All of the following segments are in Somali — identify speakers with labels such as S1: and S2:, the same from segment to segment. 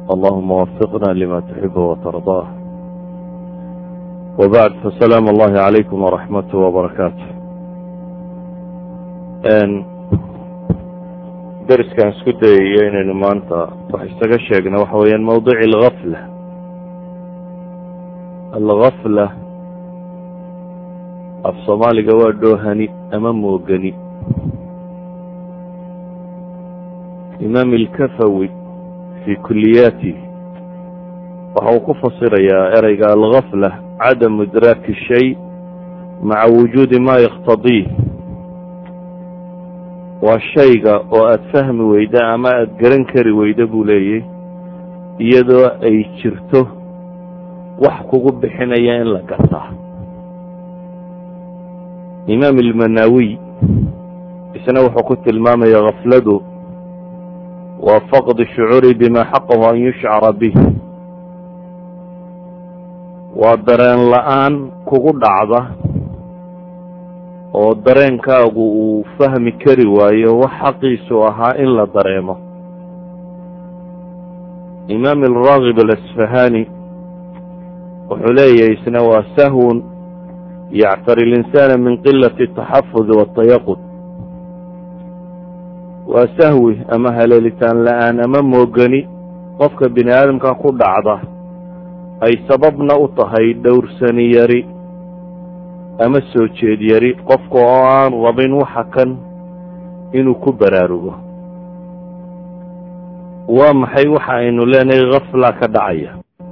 S1: اللهم وفقنا لما تحب وترضاه وبعد فسلام الله عليكم ورحمته وبركاته deriskaan isku dayayo inaynu maanta wax isaga sheegna waxa weeyaan mawdici algafla algafla af soomaaliga waa dhoohani ama moogani imaam ilkafawi fi kuliyaati waxa uu ku fasirayaa ereyga algafla cadamu idraaki shay maca wujuudi ma yaktadiih waa shayga oo aada fahmi weyda ama aada garan kari weyda buu leeyay iyadoo ay jirto wax kugu bixinaya in la gartaa imaam ilmanaawiy isna wuxuu ku tilmaamaya kafladu waa faqdi shucuuri bima xaqahu an yushcara bih waa dareen la-aan kugu dhacda oo dareenkaagu uu fahmi kari waayo wax xaqiisu ahaa in la dareemo imaam alraagib alasfahani wuxuu leeyahay isna waa sahwun yactari linsaana min qilati ataxafudi waatayaqud waa sahwi ama haleelitaan la-aan ama moogani qofka bini aadamka ku dhacda ay sababna u tahay dhowrsani yari ama soo jeed yari qofka oo aan rabin waxa kan inuu ku baraarugo waa maxay waxa aynu leenahay kafla ka dhacaya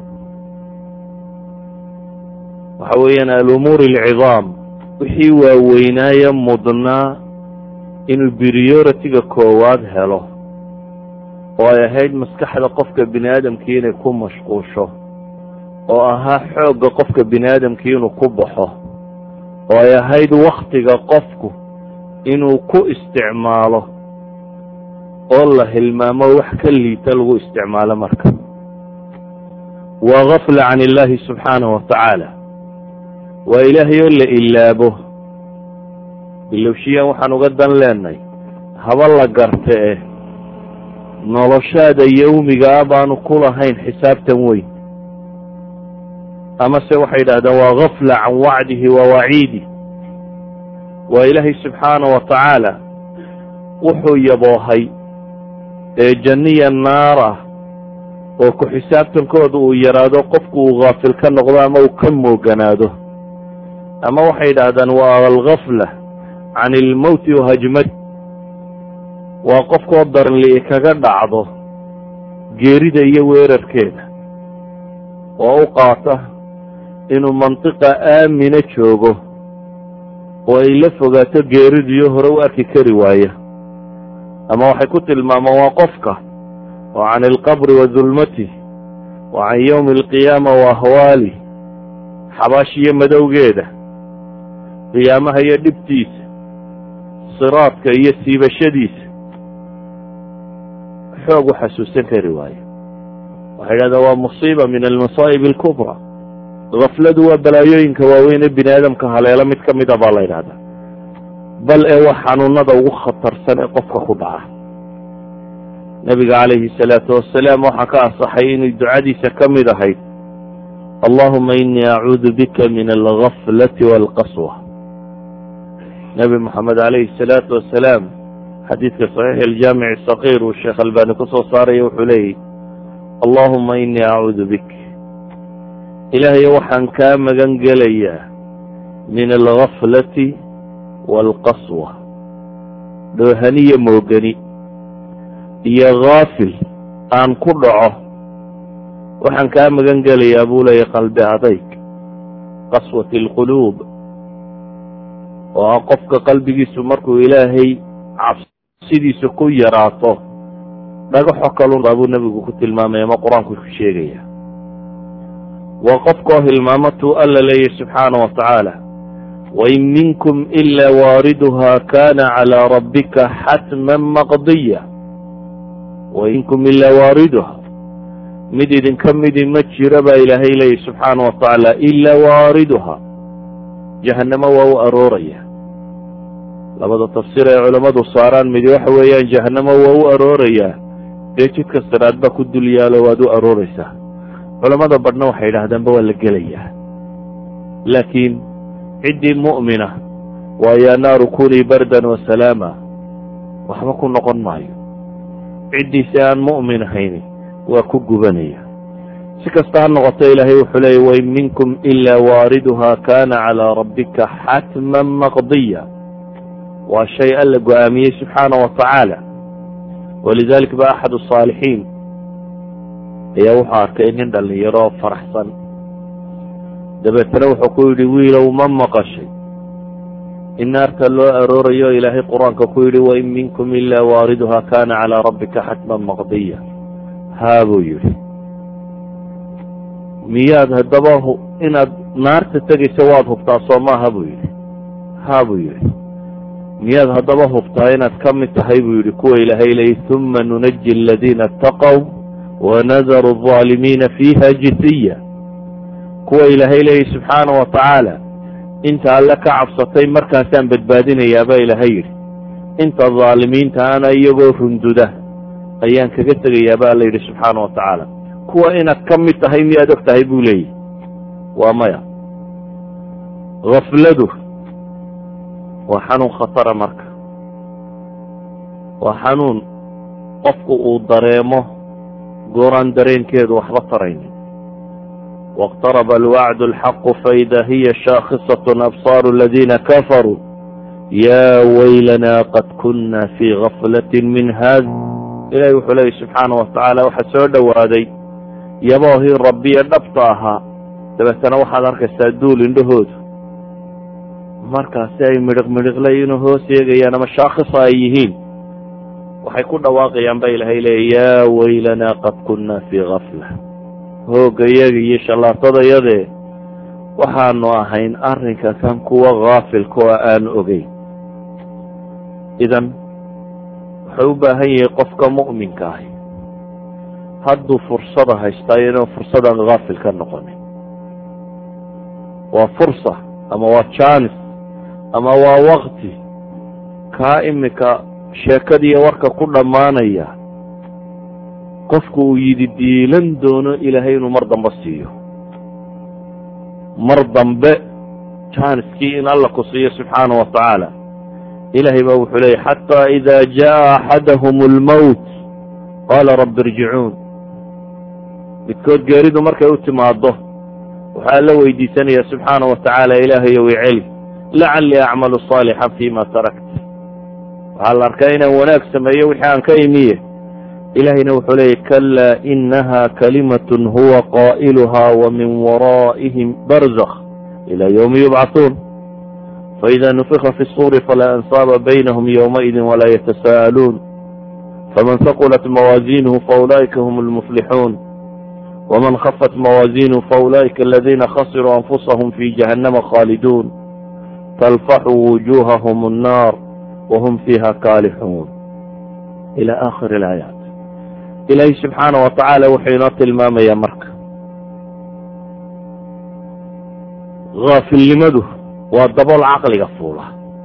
S1: waxa weeyaan alumuur alcidaam wixii waaweynaaye mudnaa inuu beriyoritiga koowaad helo oo ay ahayd maskaxda qofka bini aadamkii inay ku mashquusho oo ahaa xoogga qofka bini aadamkii inuu ku baxo oo ay ahayd waktiga qofku inuu ku isticmaalo oo la hilmaamo wax ka liita lagu isticmaalo marka waa gafla can illaahi subxaanahu watacaala waa ilaahay oo la ilaabo ilowshiyaan waxaan uga dan leenahay haba la garte eh noloshaada yawmigaa baanu ku lahayn xisaabtan weyn amase waxay yidhahdeen waa gafla can wacdihi wa waciidih waa ilaahay subxaana wa tacaala wuxuu yaboohay ee janniya naar ah oo ku xisaabtankooda uu yaraado qofku uu haafil ka noqdo ama uu ka mooganaado ama waxay yidhaahdeen waa algafla can ilmowti wahajmad waa qofkoo daranli kaga dhacdo geerida iyo weerarkeeda oo u qaata inuu mantiqa aamina joogo oo ay la fogaato geeridiyo hore u arki kari waaya ama waxay ku tilmaamaan waa qofka oo can ilqabri wa dulmatih wa can yowmi alqiyaama wa ahwaalih xabaashiyo madowgeeda qiyaamaha iyo dhibtiisa siraadka iyo siibashadiisa xoog u xasuusan kari waayo waxay yidhahdeen waa musiiba min almasaa'ib alkubra gafladu waa balaayooyinka waaweyn ee bini aadamka haleelo mid ka mida baa la yidhahdaa bal ee waa xanuunada ugu khatarsan ee qofka ku dhaca nebiga calayhi salaatu wasalaam waxaa ka asaxay inay ducadiisa ka mid ahayd allahuma inii acuudu bika min algaflati waalqaswa nebi moxamed calayhi salaatu wasalaam xadiidka saxiix aljaamic sakiir uu sheekh albani ku soo saaraya wuxuu leeyahy allahuma inii acuudu bik ilaahayo waxaan kaa magan gelayaa min algaflati waalqaswa dhoohaniyo moogani iyo haafil aan ku dhaco waxaan kaa magan gelayaa buu leeyahy qalbi adayg qaswati alquluub oo ah qofka qalbigiisu markuu ilaahay cabsidiisa ku yaraato dhagaxo kalunbaa buu nebigu ku tilmaamaya ama qur-aanku ku sheegaya waa qofkoo hilmaamatuu alla leeyahy subxaana wa tacaala wain minkum ila waariduha kana calaa rabbika xatman maqdiya wain minkum ila waariduha mid idinka midi ma jiro baa ilaahay leeyahy subxaana wa tacaala ila waariduha jahannamo waa u arooraya labada tafsiir ay culammadu saaraan midi waxa weeyaan jahannamo waa u aroorayaa dee jidka siraad baa ku dul yaalo waad u arooreysaa culamada badhna waxay yidhahdaanba waa la gelayaa laakiin ciddii mu'mina waa yaa naaru kunii bardan wa salaama waxba ku noqon maayo ciddiisi aan mu'min ahayni waa ku gubanaya si kasta ha noqoto ilaahay wuxuu leeyay wain minkum ilaa waariduha kana calaa rabbika xatman maqdiya waa shay alla go-aamiyey subxaana wa tacaala walidalik ba axad asaalixiin ayaa wuxuu arkay nin dhalinyaro faraxsan dabeetana wuxuu ku yidhi wiilow ma maqashay in naarta loo aroorayo ilaahay qur-aanka ku yidhi wain minkum ilaa waariduha kana calaa rabbika xatman maqdiya haa buu yidhi miyaad haddaba inaad naarta tegayso waad hubtaa soo maaha buu yidhi haa buu yidhi miyaad haddaba hubtaa inaad ka mid tahay buu yidhi kuwa ilaahay leeyay uma nunaji aladiina ataqow wanadaru alظaalimiina fiiha jisiya kuwa ilaahay leeyay subxaana wa tacaala inta alle ka cabsatay markaasaan badbaadinayaabaa ilaahay yidhi inta dhaalimiinta ana iyagoo runduda ayaan kaga tegayaaba alla yidhi subxaana wa tacaala kuwa inaad ka mid tahay miyaad og tahay buu leeyahy waa maya gafladu waa xanuun khatara marka waa xanuun qofku uu dareemo gooraan dareenkeedu waxba taraynin واqtaraba alwacd اlxaqu faida hiya shaakhisaة absaaru اladina kafaruu ya waylana qad kuna fi gaflaة min hada ilahi wuxuu leeyay subxaana wa tacaala waxaa soo dhowaaday yaboohii rabbiye dhabta ahaa dabeetana waxaad arkaysaa duul indhahoodu markaasi ay midhiq midhiqlayiinoo hoos eegayaan ama shaakhisa ay yihiin waxay ku dhawaaqayaan ba ilaahay leeya yaa waylanaa qad kunna fii gafla hooggayaga iyo shallaatadayadee waxaanu ahayn arrinka kan kuwa haafilka oo aan ogeyn idan wuxuu u baahan yahay qofka mu'minka ahi hadduu fursada haystaayo inuu fursadan haafil ka noqonin waa fursa ama waa jaanis ama waa wakti kaa imika sheekadiiyo warka ku dhammaanaya qofku uu yidhi diilan doono ilaahay inuu mar dambe siiyo mar dambe jaaniskii in alla ku siiyo subxaana wa tacaala ilahay baa wuxuu leeyay xataa ida jaa axadahum almowt qaala rabbi irjicuun midkood geeridu markay u timaado waxaa la weydiisanaya subxaana wa tacaala ilaahayow iceli lacallii acmalu saalixan fima tarakt waxaa la arkaa inaan wanaag sameeyo wixii aan ka imiye ilahayna wuxuu leeyay kalaa inaha kalimatun huwa qaa'iluha wa min waraa'ihim barzakh ila ywmi yubcahuun faida nufika fi الsuri falaa ansaaba baynahum ywmaئidi walaa yatasa'aluun faman haqulat mawaaziinuhu faulaئika hm اlmuflixuun wman khafat mawaaziinuhu faulaئika aladina khasiruu anfusahum fi jahannama khaaliduun talfaxu wujuhahum الnar whm fiiha kaalixuun ila akhir اlaayaat ilaahay subxaana wa tacaala wuxuu inoo tilmaamayaa marka haafilnimadu waa dabool caqliga fuula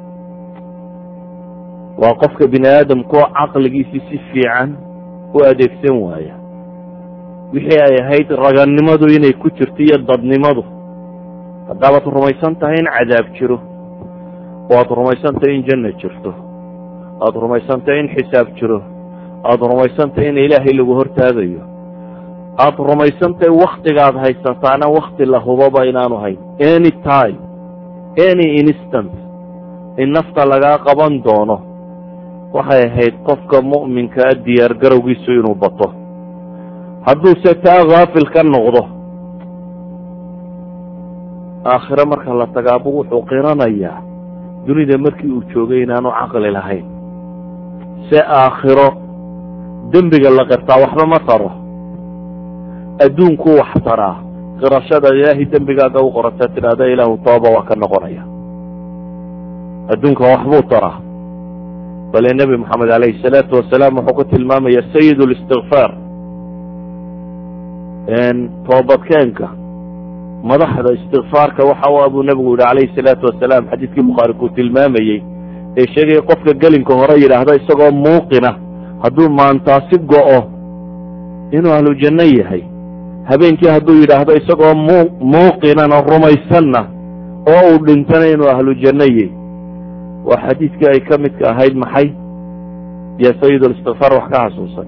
S1: waa qofka bini aadamkoo caqligiisii si fiican u adeegsan waaya wixii ay ahayd ragannimadu inay ku jirto iyo dadnimadu haddaabaad rumaysan tahay in cadaab jiro oo aad rumaysan tahay in janna jirto aada rumaysan tahay in xisaab jiro aada rumaysan tahay in ilaahay lagu hortaagayo aada rumaysan tahay waktigaad haysataana wakti la hubaba inaanu hayn any time any instant in nafta lagaa qaban doono waxay ahayd qofka mu'minkaa diyaar garowgiisu inuu bato hadduuse taa haafil ka noqdo aakhire marka la tagaabu wuxuu qiranayaa dunida markii uu joogay inaanu caqli lahayn se aakhiro dembiga la qirtaa waxba ma taro adduunku wax taraa qirashada ilaahay dembigaaga u qorata tidhaahda ilaahu tooba waa ka noqonaya adduunka waxbuu taraa bale nebi moxamed calayhi salaatu wasalaam wuxuu ku tilmaamaya sayid listikfaar toobadkeenka madaxda istikfaarka waxa u abuu nebigu yihi calayhi salaatu wasalaam xadiidkii bukhaari kuu tilmaamayey ee sheegaya qofka gelinka hore yidhaahda isagoo muuqina hadduu maantaasi go'o inuu ahlu janno yahay habeenkii hadduu yidhaahdo isagoo mu muuqinan oo rumaysanna oo uu dhintana inuu ahlu janno yahy waa xadiidkii ay ka midka ahayd maxay ya sayid listikfaar wax ka xasuusan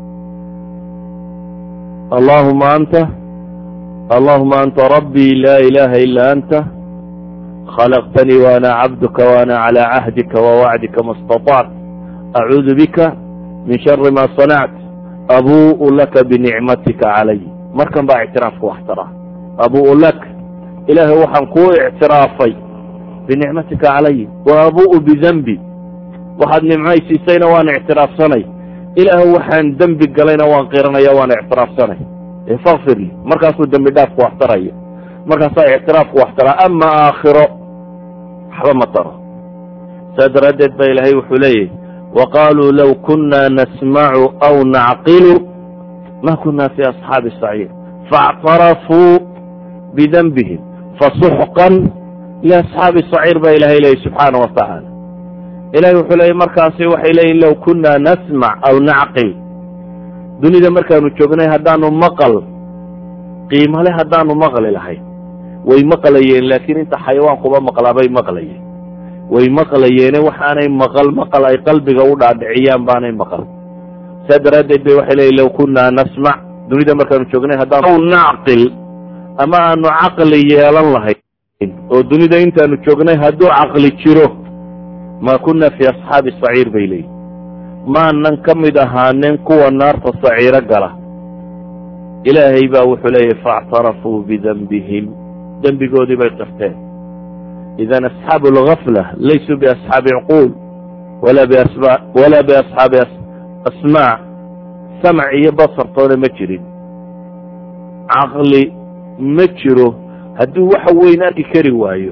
S1: allahuma anta allahuma anta rabbii laa ilaha ila anta khalaqtanii waana cabduka waana calaa cahdika wawacdika ma اstaطact acuudu bika min shari ma sanact abu'u laka binicmatika calay markan baa ictiraafka wax taraa abu'u lak ilaahay waxaan kuu ictiraafay binicmatika calay wa abu'u bidenbi waxaad nimcaysiisayna waan ictiraafsanay ilaahu waxaan dembi galayna waan qiranaya waan ictiraafsanay fakfir li markaasuu dembi dhaafku wax taraya markaasaa ictiraafku wax taraa ama aakhiro waxba ma taro saa daraaddeed ba ilaahay wuxuu leeyahy wa qaaluu low kunna nasmacu aw nacqilu ma kuna fi asxaabi saciir faاctarafuu bidenbihim fasuxqan liasxaabi saciir baa ilahay leeyay subxaana wa tacaala ilahay wuxuu leeyay markaasi waxay leeyihin low kunna nasmac aw nacqil dunida markaanu joognay haddaanu maqal qiimale haddaanu maqli lahayn way maqlayeen laakiin inta xayawaankuba maqlaabay maqlayeen way maqlayeene waxaanay maqal maqal ay qalbiga u dhaadhiciyaan baanay maqal saa daraaddeed bay waxay leeyihin low kunna nasmac dunida markaanu joognay haddaanu aw nacqil ama aanu caqli yeelan lahayn oo dunida intaanu joognay hadduu caqli jiro ma kuna fi asxaabi saciir bay leeyihin maanan ka mid ahaanin kuwa naarta saciiro gala ilaahay baa wuxuu leeyahy faاctarafuu bidenbihim dembigoodii bay qirteen idan asxaabu اlgafla laysuu biasxaabi cuquul walaa biasxaabi asmaac samc iyo basartoona ma jirin caqli ma jiro hadduu waxa weyn arki kari waayo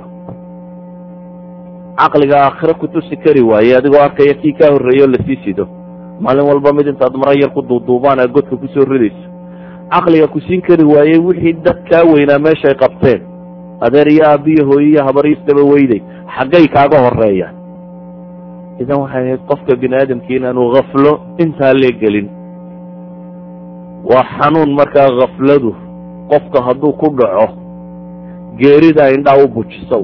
S1: caqliga aakhiro ku tusi kari waaye adigoo arkaya kii kaa horreeyo lasii sido maalin walba mid intaad mara yar ku duuduubaan ee godka kusoo ridayso caqliga ku siin kari waayey wixii dad kaa weynaa meeshay qabteen adeer iyo aabiyo hooyo iyo habaryisdaba weyday xaggay kaaga horeeyaan idan waxay ahayd qofka bini aadamkii inaanu khaflo intaa lee gelin waa xanuun markaa khafladu qofka hadduu ku dhaco geerida indhaa u bujisa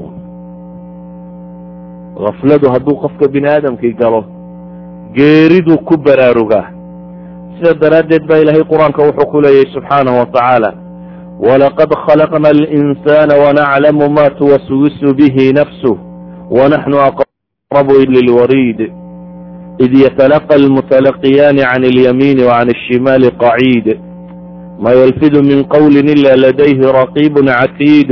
S1: khafladu hadduu qofka bini aadamkii galo geeriduu ku baraarugaa sida daraaddeed baa ilaahay qur-aanka wuxuu ku leeyahy subxaanahu wa tacaala walaqad khalaqna alinsana wanaclamu ma tuwaswisu bihi nafsuh wanaxnu aqrabu lilwariid id yatalaqa almutalaqiyaani can اlyamiini wacan الshimali qaciid ma yalfidu min qawli ila ladayhi raqiib catiid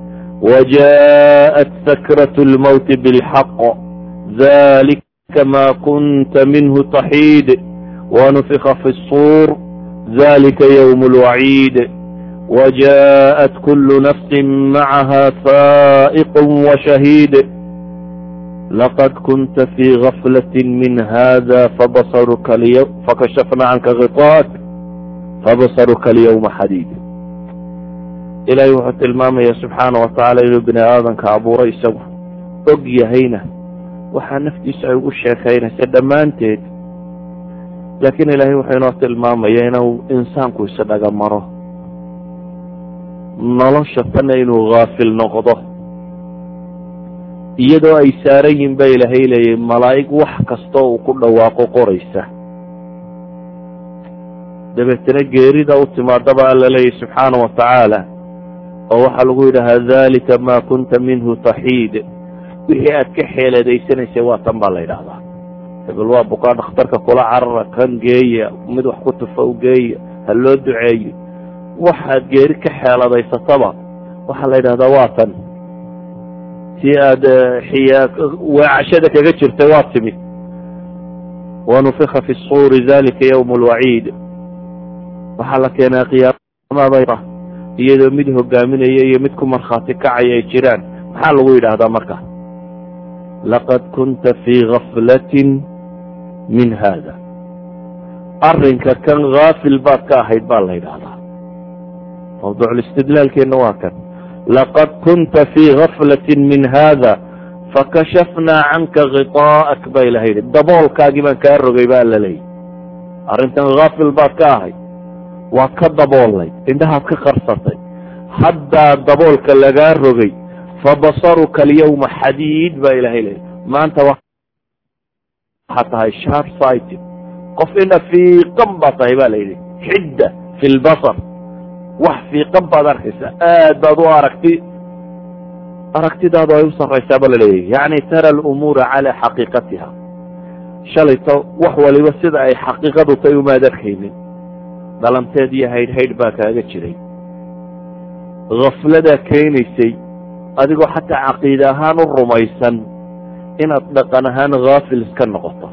S1: وجاءت سكرة الموت بالحق ذلك ما كنت منه تحيد ونفخ في الصور ذلك يوم الوعيد وجاءت كل نفس معها سائق وشهيد لقد كنت في غفلة من هذا فبصرك اليوم فكشفنا عنك غطاءك فبصرك اليوم حديد ilaahay wuxuu tilmaamaya subxaana wa tacaala inuu bini aadanka abuuray isagu og yahayna waxaa naftiisa ay ugu sheekaynaysa dhammaanteed laakiin ilaahay wuxuu inoo tilmaamaya inuu insaanku isdhaga maro nolosha tanna inuu haafil noqdo iyadoo ay saaran yihin ba ilaahay leeyahy malaa'ig wax kastoo uu ku dhawaaqo qoraysa dabeetana geerida u timaadaba alla leeyahy subxaana wa tacaala oo waxaa lagu yidhahaa dalika ma kunta minhu taxiid wixii aad ka xeeladaysanaysa waa tan baa la yidhaahdaa hebel waa bukaa dhakhtarka kula carara kan geeya mid wax ku tufa u geeya ha loo duceeyo waxaad geeri ka xeeladaysataba waxaa la yidhahdaa waa tan si aad xiya weecashada kaga jirtay waa timid wanufika fi suuri dalika ywm lwaciid waxaa la keenaa qiyaamada iyadoo mid hogaaminaya iyo mid ku markhaati kacaya ay jiraan maxaa lagu yidhaahdaa marka laqad kunta fii gaflatin min hada arrinka kan haafil baad ka ahayd baa la yidhaahdaa mawduuculistidlaalkeenna waa kan laqad kunta fii gaflatin min hada fakashafnaa canka khiطaa'ak baa ilaha yidhi daboolkaagii baan kaa rogay baa la leeyay arrintan haafil baad ka ahayd waa ka daboolnay indhahaad ka qarsatay haddaa daboolka lagaa rogay fabasaruka alyawma xadiid baa ilahay leeyay maanta waxaa tahay sharp sighted qof ina fiiqan baa tahay ba la yidhi xidda fi lbasar wax fiiqan baad arkaysaa aad baad u aragti aragtidaadu ay u sarraysaa ba laleeyahy yacni tara alumuura calaa xaqiiqatiha shalayto wax waliba sida ay xaqiiqadu tay umaad arkaynin dhalanteed iyo haydhhaydh baa kaaga jiray khafladaa keenaysay adigoo xataa caqiide ahaan u rumaysan inaad dhaqan ahaan haafil iska noqoto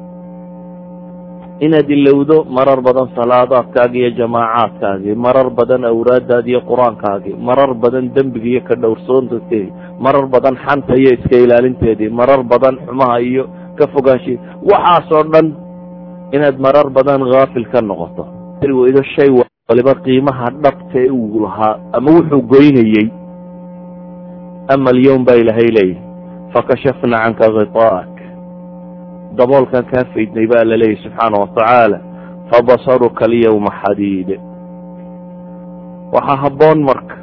S1: inaad ilowdo marar badan salaadaadkaagi iyo jamaacaadkaagii marar badan awraadaadi iyo qur-aankaagii marar badan dembiga iyo ka dhowrsoontateedii marar badan xanta iyo iska ilaalinteedii marar badan xumaha iyo ka fogaanshe waxaasoo dhan inaad marar badan haafil ka noqoto weydo shay waliba qiimaha dhabtee uu lahaa ama wuxuu goynayey ama alyawm baa ilaahay leeyahy fakashafna canka khiطaa'ak daboolkan kaa faydnay baa la leeyahy subxaana watacaala fabasaruka alyawma xadiid waxaa habboon marka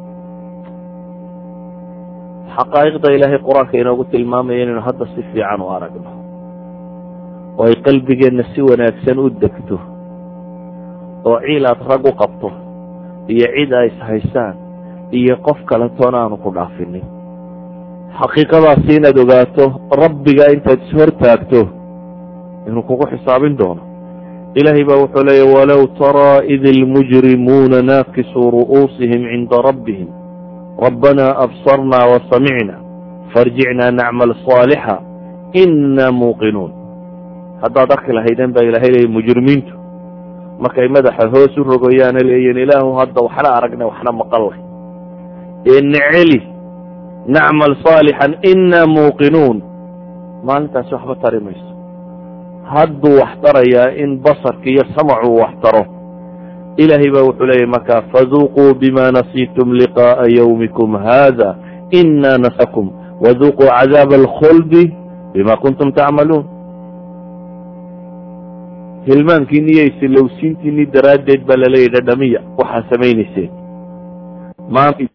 S1: xaqaa'iqda ilaahay qur-aanka inoogu tilmaamaya inaynu hadda si fiican u aragno oo ay qalbigeenna si wanaagsan u degto oo ciil aad rag u qabto iyo cid ay ishaysaan iyo qof kaletoona aanu ku dhaafinin xaqiiqadaasi inaad ogaato rabbiga intaad ishortaagto inuu kugu xisaabin doono ilaahay baa wuxuu leeya walow taraa id ilmujrimuuna naakisuu ru'uusihim cinda rabbihim rabbanaa absarnaa wasamicna faarjicnaa nacmal saalixa inaa muuqinuun haddaad arki lahaydeen baa ilahay leeya mujrimiintu markay madaxa hoos u rogoyaana leeyihin ilaahu hadda waxna aragna waxna maqallay ee neceli nacmal saalixan inaa muuqinuun maalintaasi waxba tari mayso hadduu wax tarayaa in basarka iyo samacuu wax taro ilaahay baa wuxuu leeyahy markaa faduuquu bima nasiitum liqaa'a yawmikum hada inaa nasakum waduuquu cadaaba alkhuldi bima kuntum tacmaluun hilmaankiini iyo isilowsiintiini daraaddeed baa laleeyahy dhadhamiya waxaa samaynayseen maanta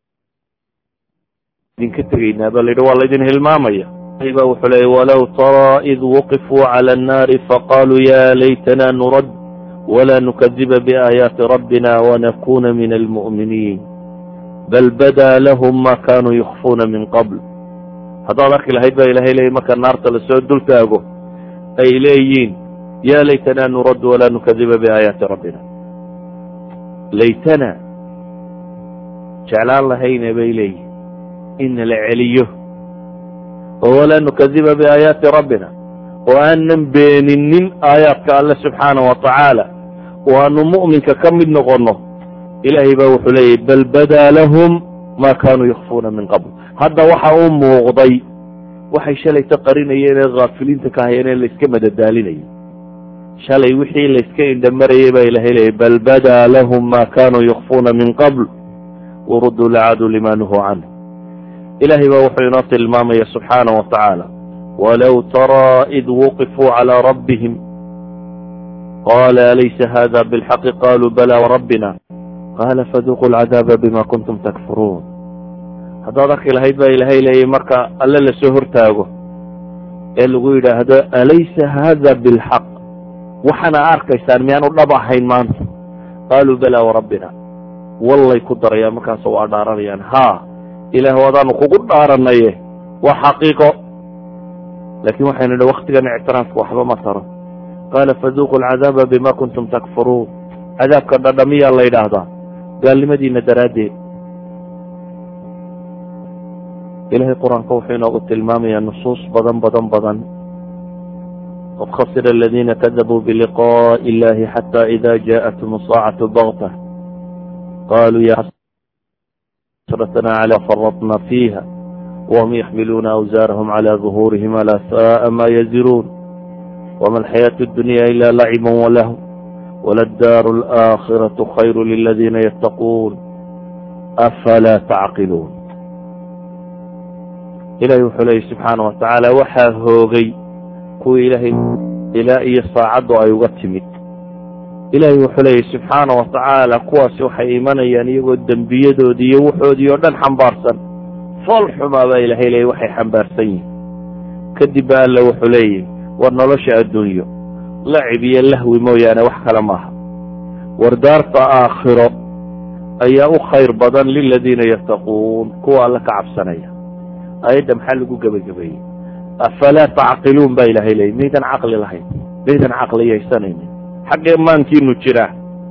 S1: idinka tegaynaa baa layidhi waa laydin hilmaamaya ba wuxuu leeyay walow taraa id waqifuu cala annaari faqaaluu ya laytana nurad wla nukadiba biaayaati rabbina wanakuna min almu'miniin bal badaa lahum ma kanuu yukfuuna min qabl haddaad arki lahayd baa ilahay leeyay marka naarta lasoo dul taago ay leeyiin ya laytana nurad wala nukadiba biaayaati rabbina laytana jeclaan lahayne bay leeyihin in la celiyo oo walaa nukadiba biaayaati rabbina oo aanan beeninin aayaadka alle subxaana wa tacaala oo aanu mu'minka ka mid noqonno ilaahay baa wuxuu leeyahy bal badaa lahum ma kanuu yakfuuna min qabl hadda waxa u muuqday waxay shalayta qarinayeen ee haafiliinta ka hayeen ee layska madadaalinayay shalay wixii layska indhamarayay baa ilahay leeyahy bal badaa lahum ma kanuu yakfuuna min qabl waruduu lacaduu lima nuhuu canhu ilahay baa wuxuu inoo tilmaamaya subxaana wa tacaala walow taraa id waqifuu calى rabbihim qala alaysa hada bilxaqi qaluu bala wrabbina qala faduquu lcadaaba bima kuntum takfuruun haddaad arki lahayd baa ilahay leeyay marka alle lasoo hortaago ee lagu yidhaahdo alaysa hada bilxaq waxaana arkaysaan miyaanu dhab ahayn maanta qaaluu bala wrabbina wallay ku darayaan markaasoo waa dhaaranayaan ha ilaah wadaanu kugu dhaaranaye waa xaqiiqo laakiin waxaynu idhi waktigan ictiraafka waxba ma taro qaala faduuqu alcadaaba bima kuntum takfuruun cadaabka dhadhamiyaa la yidhaahdaa gaalnimadiina daraaddeed ilahay qur-aanka wuxuu inoogu tilmaamayaa nusuus badan badan badan qad khasira aladiina kadabuu biliqaءi illahi xata ida jaءathum saacatu bagta qaluu ya xasratna cala faradna fiiha whm yaxmiluuna awsaarahum cala duhuurihim alaa saءa ma yaziruun wma alxayaaةu اdunya ila lacib walahu wladaaru اlآkhiraةu khayru liladiina yattaquun afalaa tacqiluun ilahi wuxuu leeyay subxaana wa tacaala waxaa hoogay kuwii ilaahay ilaa iyo saacaddu ay uga timid ilaahay wuxuu leeyahy subxaana wa tacaala kuwaasi waxay imanayaan iyagoo dembiyadoodii iyo wuxoodii oo dhan xambaarsan fool xumaa baa ilaahay leeyay waxay xambaarsan yihin kadib ba alla wuxuu leeyahy war nolosha adduunyo lacib iyo lahwi mooyaane wax kale maaha war daarta aakhiro ayaa u khayr badan liladiina yattaquun kuwa alla ka cabsanaya ayadda maxaa lagu gebagabeeyey afalaa tacqiluun baa ilaahay leeyay maydan caqli lahayn maydan caqliyaysanaynin xaggee maankiinu jiraa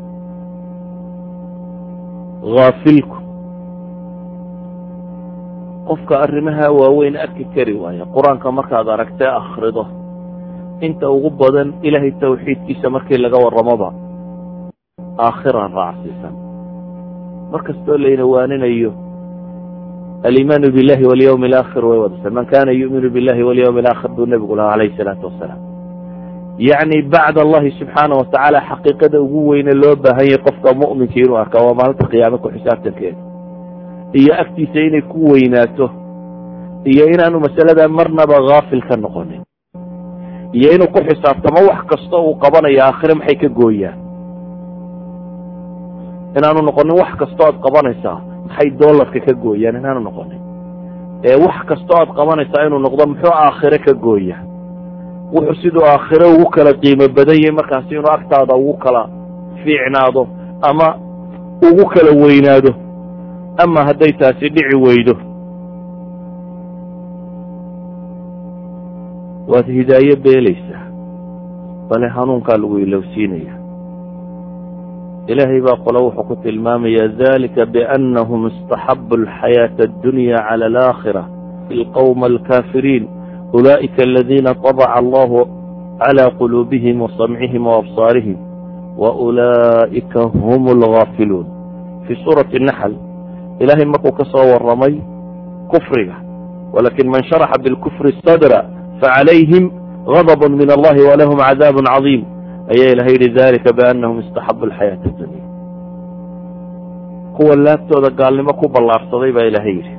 S1: haafilku qofka arrimaha waaweyn arki kari waaya qur-aanka markaad aragtee akhrido inta ugu badan ilaahay tawxiidkiisa markii laga warramoba aakhiraan raacsiisan mar kastoo layna waaninayo alimaanu billahi walyawmi alaakhir way wadasa man kana yu'minu billahi walyawmi alaakhir buu nebigu lahaa calayhi salaatu wasalaam yacni bacd allahi subxaana wa tacaala xaqiiqada ugu weyne loo baahan yahay qofka mu'minka inuu arkaa waa maalinta qiyaame ku xisaabtankeeda iyo agtiisa inay ku weynaato iyo inaanu masalada marnaba haafil ka noqonin iyo inuu ku xisaabtamo wax kasta uu qabanayo aakhire maxay ka gooyaan inaanu noqonin wax kastoo aad qabanaysaa maxay doolarka ka gooyaan inaanu noqonin ee wax kastoo aad qabanaysaa inuu noqdo muxuu aakhire ka gooya wuxuu siduu aakhire ugu kala qiimo badan yahay markaasi inuu agtaada ugu kala fiicnaado ama ugu kala weynaado ama hadday taasi dhici weydo waad hidaayo beelaysaa bale hanuunkaa lagu ilowsiinaya ilaahay baa qole wuxuu ku tilmaamaya dalika biannahum istaxabu alxayaaةa addunya cala alaakhira ilqowma alkaafiriin ulaa'ika aladiina طabca allahu clى quluubihim wasamcihim waabsaarihim waulaa'ika hum alghaafiluun fii suurati naxl ilaahay markuu ka soo warramay kufriga walakin man sharaxa bilkufri sadra facalayhim غadb min allahi walahum cadaab cadiim ayaa ilahay yihi dalika biannahum istaxabu alxayaaةa addunya kuwa laabtooda gaalnimo ku ballaarsaday baa ilaahay yidhi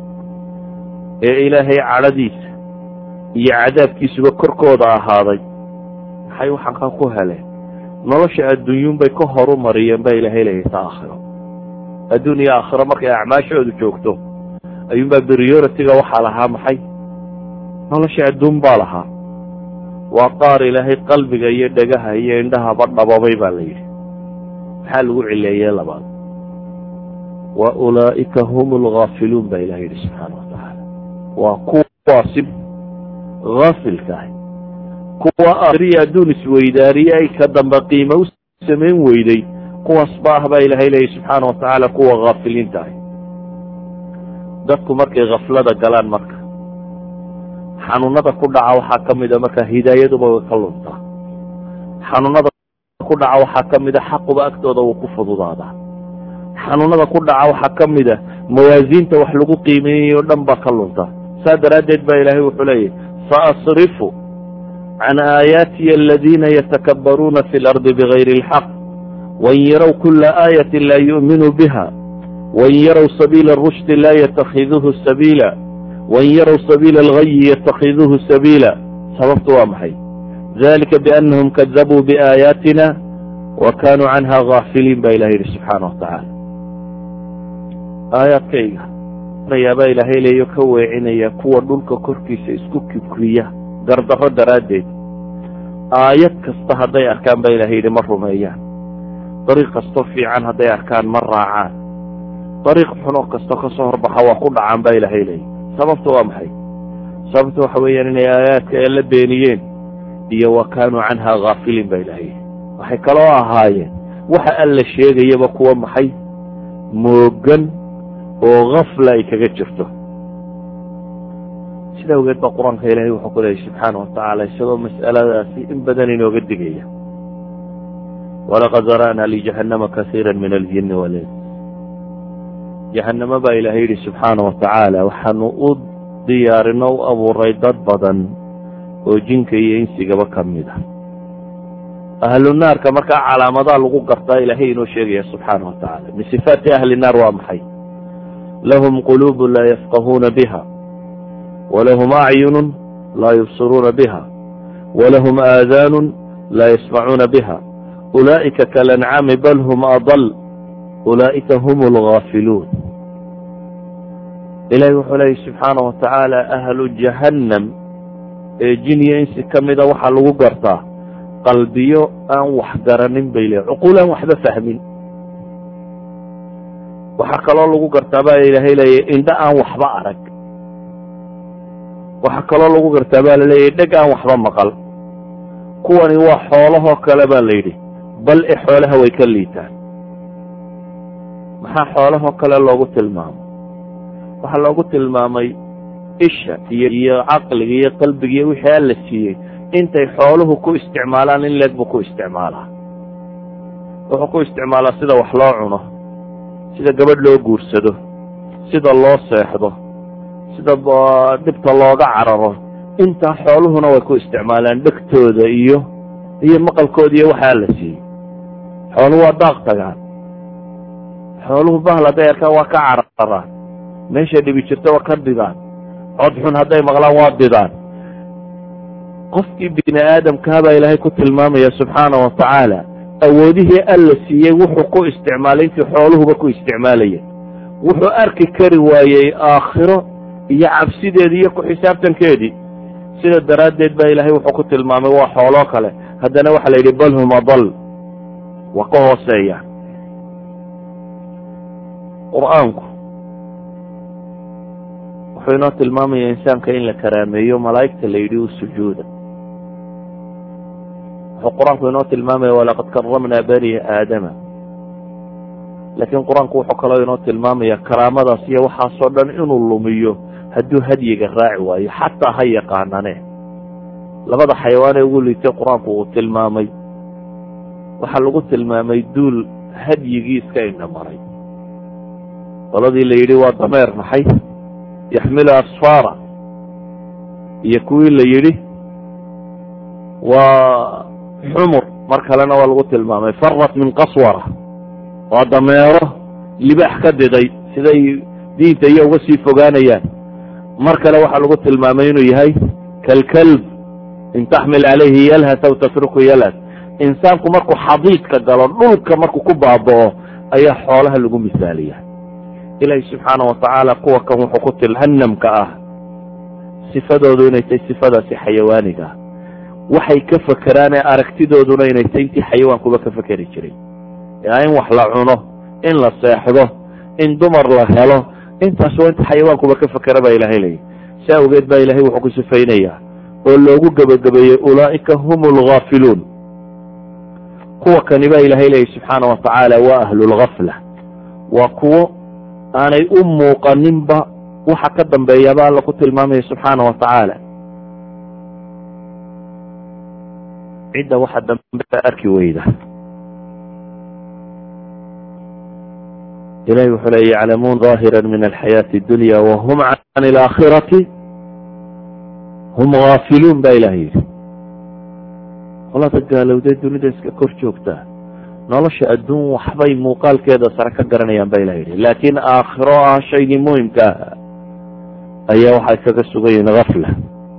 S1: ee ilaahay cadhadiisa iyo cadaabkiisuba korkooda ahaaday maxay waxaan ku heleen nolosha adduunyun bay ka horu mariyeen baa ilaahay leeyahay ta aakhiro adduun iyo aakhiro markay acmaashoodu joogto ayuunbaa prioritiga waxaa lahaa maxay nolosha adduun baa lahaa waa qaar ilaahay qalbiga iyo dhegaha iyo indhahaba dhababay baa la yidhi maxaa lagu cileeyey labaad wa ulaa'ika hum alghaafiluun baa ilahay yidhi subxaana watacaala waa kuwaasi haafilkaah kuwa akhriya adduun isweydaariye ay ka dambe qiimo u samayn weyday kuwaas ba ah baa ilaahay leeyahy subxaana watacaala kuwa haafiliinta ah dadku markay khaflada galaan marka xanuunada ku dhaca waxaa ka mida marka hidaayaduba way ka luntaa xanuunada ku dhaca waxaa ka mida xaquba agtooda wuu ku fududaadaa xanuunada ku dhaca waxaa ka mida mawaasiinta wax lagu qiimeeyayo o dhan baa ka lunta saa daraaddeed baa ilaahay wuxuu leeyahy saasrifu can aayaatiya aladiina yatakabbaruuna fi lardi bigayri alxaq wain yarow kula aayatin laa yu'minuu biha wain yarow sabiila arushdi laa yatakhiduuhu sabiila wain yarow sabiila algayi yatakhiduuhu sabiila sababtu waa maxay dalika biannahum kadabuu biaayaatina wa kaanuu canha gaafiliin baa ilahay yihi subxaana watacaala aayaadkayga yaabaa ilaahay leeyo ka weecinaya kuwa dhulka korkiisa isku kibriya gardarro daraaddeed aayad kasta hadday arkaan baa ilahay yidhi ma rumeeyaan dariiq kastoo fiican hadday arkaan ma raacaan dariiq xunoo kastoo ka soo horbaxa waa ku dhacaan baa ilaahay leeyay sababta waa maxay sababta waxa weeyaan inay aayaadka ee la beeniyeen iyo wa kaanuu canha haafiliin baa ilahay yidhi waxay kaloo ahaayeen waxa alla sheegayaba kuwa maxay moogan oo kafla ay kaga jirto sida awgeed baa qur-aanka ilaahay wuxuu ku leeyay subxaana watacaala isagoo mas'aladaasi in badan inooga digaya walaqad zara'naa lijahannama kasiira min aljini walins jahannamo baa ilaahay yidhi subxaana watacaala waxaanu u diyaarino u abuuray dad badan oo jinka iyo insigaba ka mid ah ahlu naarka markaa calaamadaa lagu gartaa ilaahay inoo sheegaya subxaana watacaala min sifaati ahli naar waa maxay lahum quluubu laa yafqahuuna biha walahum acyunu laa yubsiruuna biha walahum aadaanu laa yasmacuuna biha ulaa'ika kalancaami bal hum adal ulaa'ika hum alghaafiluun ilahi wuxuu leeyay subxaana wa tacaala ahlu jahannam ee jin iyo insi ka mida waxaa lagu gartaa qalbiyo aan wax garanin bay leehay cuquul aan waxba fahmin waxaa kaloo lagu gartaa baa ilaahay leeyahy indho aan waxba arag waxaa kaloo lagu gartaa baa laleeyahy dheg aan waxba maqal kuwani waa xoolahoo kale baa la yidhi bal e xoolaha way ka liitaan maxaa xoolahoo kale loogu tilmaamay waxaa loogu tilmaamay isha iyo iyo caqliga iyo qalbiga iyo wixii alla siiyey intay xooluhu ku isticmaalaan in leeg buu ku isticmaalaa wuxuu ku isticmaalaa sida wax loo cuno sida gabadh loo guursado sida loo seexdo sida dhibta looga cararo intaa xooluhuna way ku isticmaalaan dhegtooda iyo iyo maqalkooda iyo waxaa la siiyey xooluhu waa daaq tagaan xooluhu bahal hadday arkaan waa ka cararaan meesha dhibi jirta waa ka didaan cod xun hadday maqlaan waa didaan qofkii bini aadamkaa baa ilaahay ku tilmaamaya subxaana wa tacaala awoodihii alla siiyey wuxuu ku isticmaalay intii xooluhuba ku isticmaalayeen wuxuu arki kari waayey aakhiro iyo cabsideedii iyo ku xisaabtankeedii sida daraaddeed baa ilaahay wuxuu ku tilmaamay waa xooloo kale haddana waxaa la yidhi bal hum adal waa ka hooseeya qur-aanku wuxuu inoo tilmaamaya insaanka in la karaameeyo malaa'igta la yidhi u sujuuda wuxuu qur-aanku inoo tilmaamaya walaqad karamnaa bani aadama laakiin qur-aanku wuxuu kaloo inoo tilmaamaya karaamadaas iyo waxaasoo dhan inuu lumiyo hadduu hadyiga raaci waayo xataa ha yaqaanane labada xayawaan ee ugu liitay qur-aanku uu tilmaamay waxaa lagu tilmaamay duul hadyigii iska indha maray qoladii la yidhi waa dameer maxay yaxmilu asfaara iyo kuwii la yidhi waa xumur mar kalena waa lagu tilmaamay farat min qaswara waa dameero libaax ka diday siday diinta iyo uga sii fogaanayaan mar kale waxaa lagu tilmaamay inuu yahay kalkalb in taxmil calayhi yalhas aw tatruku yalhas insaanku markuu xadiidka galo dhulka markuu ku baaba'o ayaa xoolaha lagu misaaliya ilaahi subxaana wa tacaala kuwa kan wuxuu ku til hanamka ah sifadoodu inay tahay sifadaasi xayawaaniga ah waxay ka fakeraane aragtidooduna inay tahay intii xayawaankuba ka fekeri jiray yaa in wax la cuno in la seexdo in dumar la helo intaas waa inta xayawaankuba ka fekera baa ilahay leeyahy si awgeed baa ilahay wuxuu ku sifaynayaa oo loogu gebagabeeyey ulaa'ika hum alghaafiluun kuwa kani baa ilahay leeyahy subxaana wa tacaala waa ahlulgafla waa kuwo aanay u muuqaninba waxa ka dambeeyaaba alla ku tilmaamaya subxaana wa tacaala cidda waxa dambe arki weyda ilahi wuxuu le yaclamuun ظaahira min alxayaati اdunya wahum can اlaakhirati hum gaafiluun ba ilaha yidhi qolada gaalowdee dunida iska kor joogtaa nolosha adduun waxbay muuqaalkeeda sare ka garanayaan ba ilah yidhi laakiin aakhiro ah shaygii muhimka ah ayaa waxay kaga sugan yihiin gafla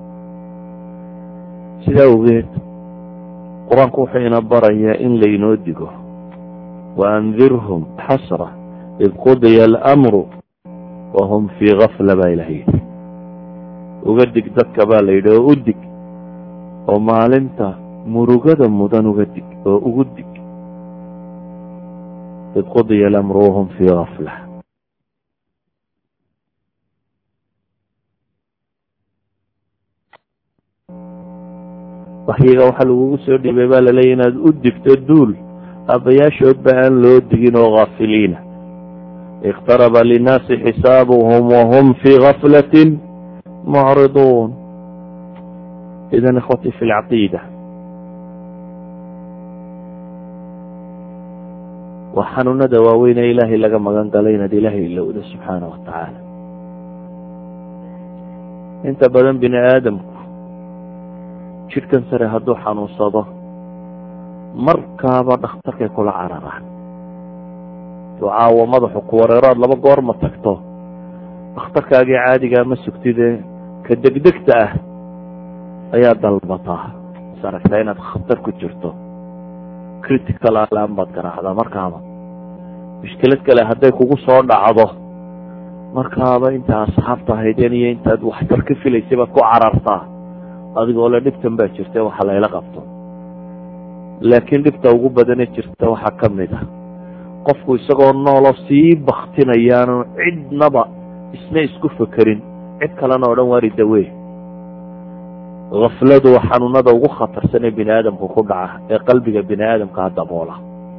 S1: sidaa awgeed qur-aanku wuxuu ina barayaa in laynoo digo waandirhum xasra id qudiya alamru wahum fii gafla baa ilah yidhi uga dig dadka baa la yidhi oo u dig oo maalinta murugada mudan uga dig oo ugu dig id qudiya alamru wahum fii gafla waxyiga waxaa lagugu soo dhiibay baa laleeya inaad u digto duul aabbayaashoodba aan loo digin oo gaafiliina iqtaraba linnaasi xisaabuhum wahum fii gaflatin mucriduun idan ikhwatii fi lcaqiida waa xanuunada waaweyn ee ilaahay laga magan galay inaad ilaahay ilowda subxaana wa tacaala inta badan bini aadamku jidhkan sare hadduu xanuunsado markaaba dhakhtarkay kula cararaan duu caawo madaxu ku wareeroad laba goor ma tagto dhakhtarkaagii caadigaa ma sugtidee ka degdegta ah ayaa dalbataa is aragtaa inaad khatar ku jirto critical alan baad garaacdaa markaaba mushkilad kale hadday kugu soo dhacdo markaaba inta asxaabta ahaydeen iyo intaad waxtar ka filaysay baad ku carartaa adigoo le dhibtan baa jirta waxa layla qabto laakiin dhibta ugu badane jirta waxaa ka mid ah qofku isagoo noolo sii baktinayaanu cidnaba isna isku fekerin cid kalena o dhan waari dawe kafladu waa xanuunada ugu khatarsan ee bini aadamku ku dhaca ee qalbiga bini aadamkaa daboola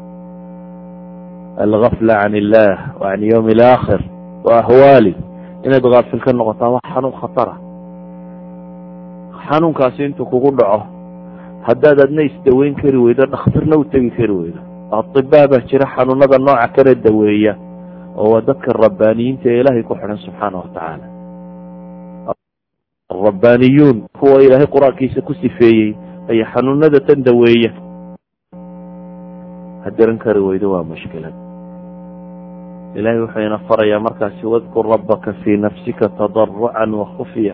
S1: algafla can illah wa can yowmi alaakhir wa ahwaali inaad kaafil ka noqotaa waa xanuun khatara xanuunkaasi intuu kugu dhaco haddaad adna isdaweyn kari weydo dhakhtarna u tegi kari weydo atibaa baa jira xanuunada nooca kana daweeya oo waa dadka rabbaaniyiinta ee ilaahay ku xidhan subxaana watacaala rabbaaniyuun kuwa ilaahay qur-aankiisa ku sifeeyey ayaa xanuunada tan daweeya hadiran kari weydo waa mushkilad ilahay wuxuu ina farayaa markaasi wadkur rabbaka fii nafsika tadarucan wa khufya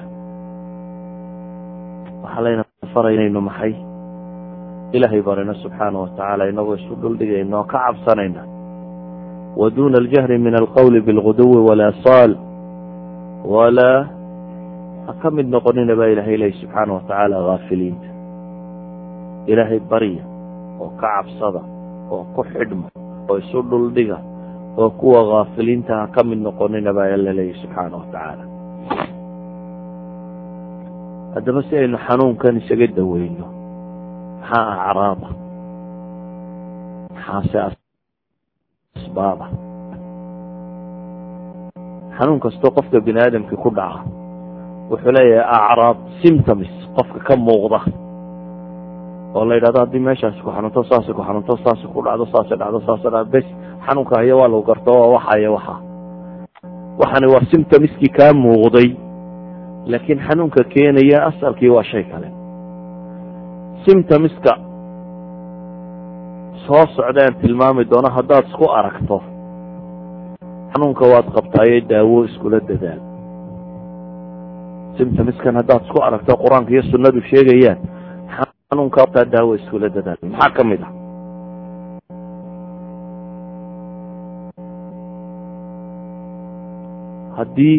S1: waxaa layna faraya inaynu maxay ilaahay barino subxaana watacaala inagoo isu dhuldhigayna oo ka cabsanayna wa duna aljahri min alqowli bilguduwi walasaal walaa ha ka mid noqonina baa ilahay lehy subxaana watacaala haafiliinta ilaahay barya oo ka cabsada oo ku xidhma oo isu dhuldhiga oo kuwa haafiliinta ha ka mid noqonina baa alla leeyahy subxaana watacaala haddaba si aynu xanuunkan isaga daweyno maxaa acraaba maxaase asbaaba xanuun kastoo qofka bini aadamkii ku dhaca wuxuu leeyahay acraab symptoms qofka ka muuqda oo la yidhahdo haddii meeshaasi ku xanuunto saasi ku xanuunto saasi ku dhacdo saasi dhacdo saasi dhacdo bes xanuunka haya waa lagu garto waa waxaya waxa waxani waa symptomskii kaa muuqday laakiin xanuunka keenaya asalkii waa shay kale symptomska soo socdaan tilmaami doono haddaad isku aragto xanuunka waad qabtaayo daawo iskula dadaal symptomskan haddaad isku aragto qur-aanka iyo sunnadu sheegayaan xanuunka qabtaa daawo iskula dadaal maxaa ka mid ah haddii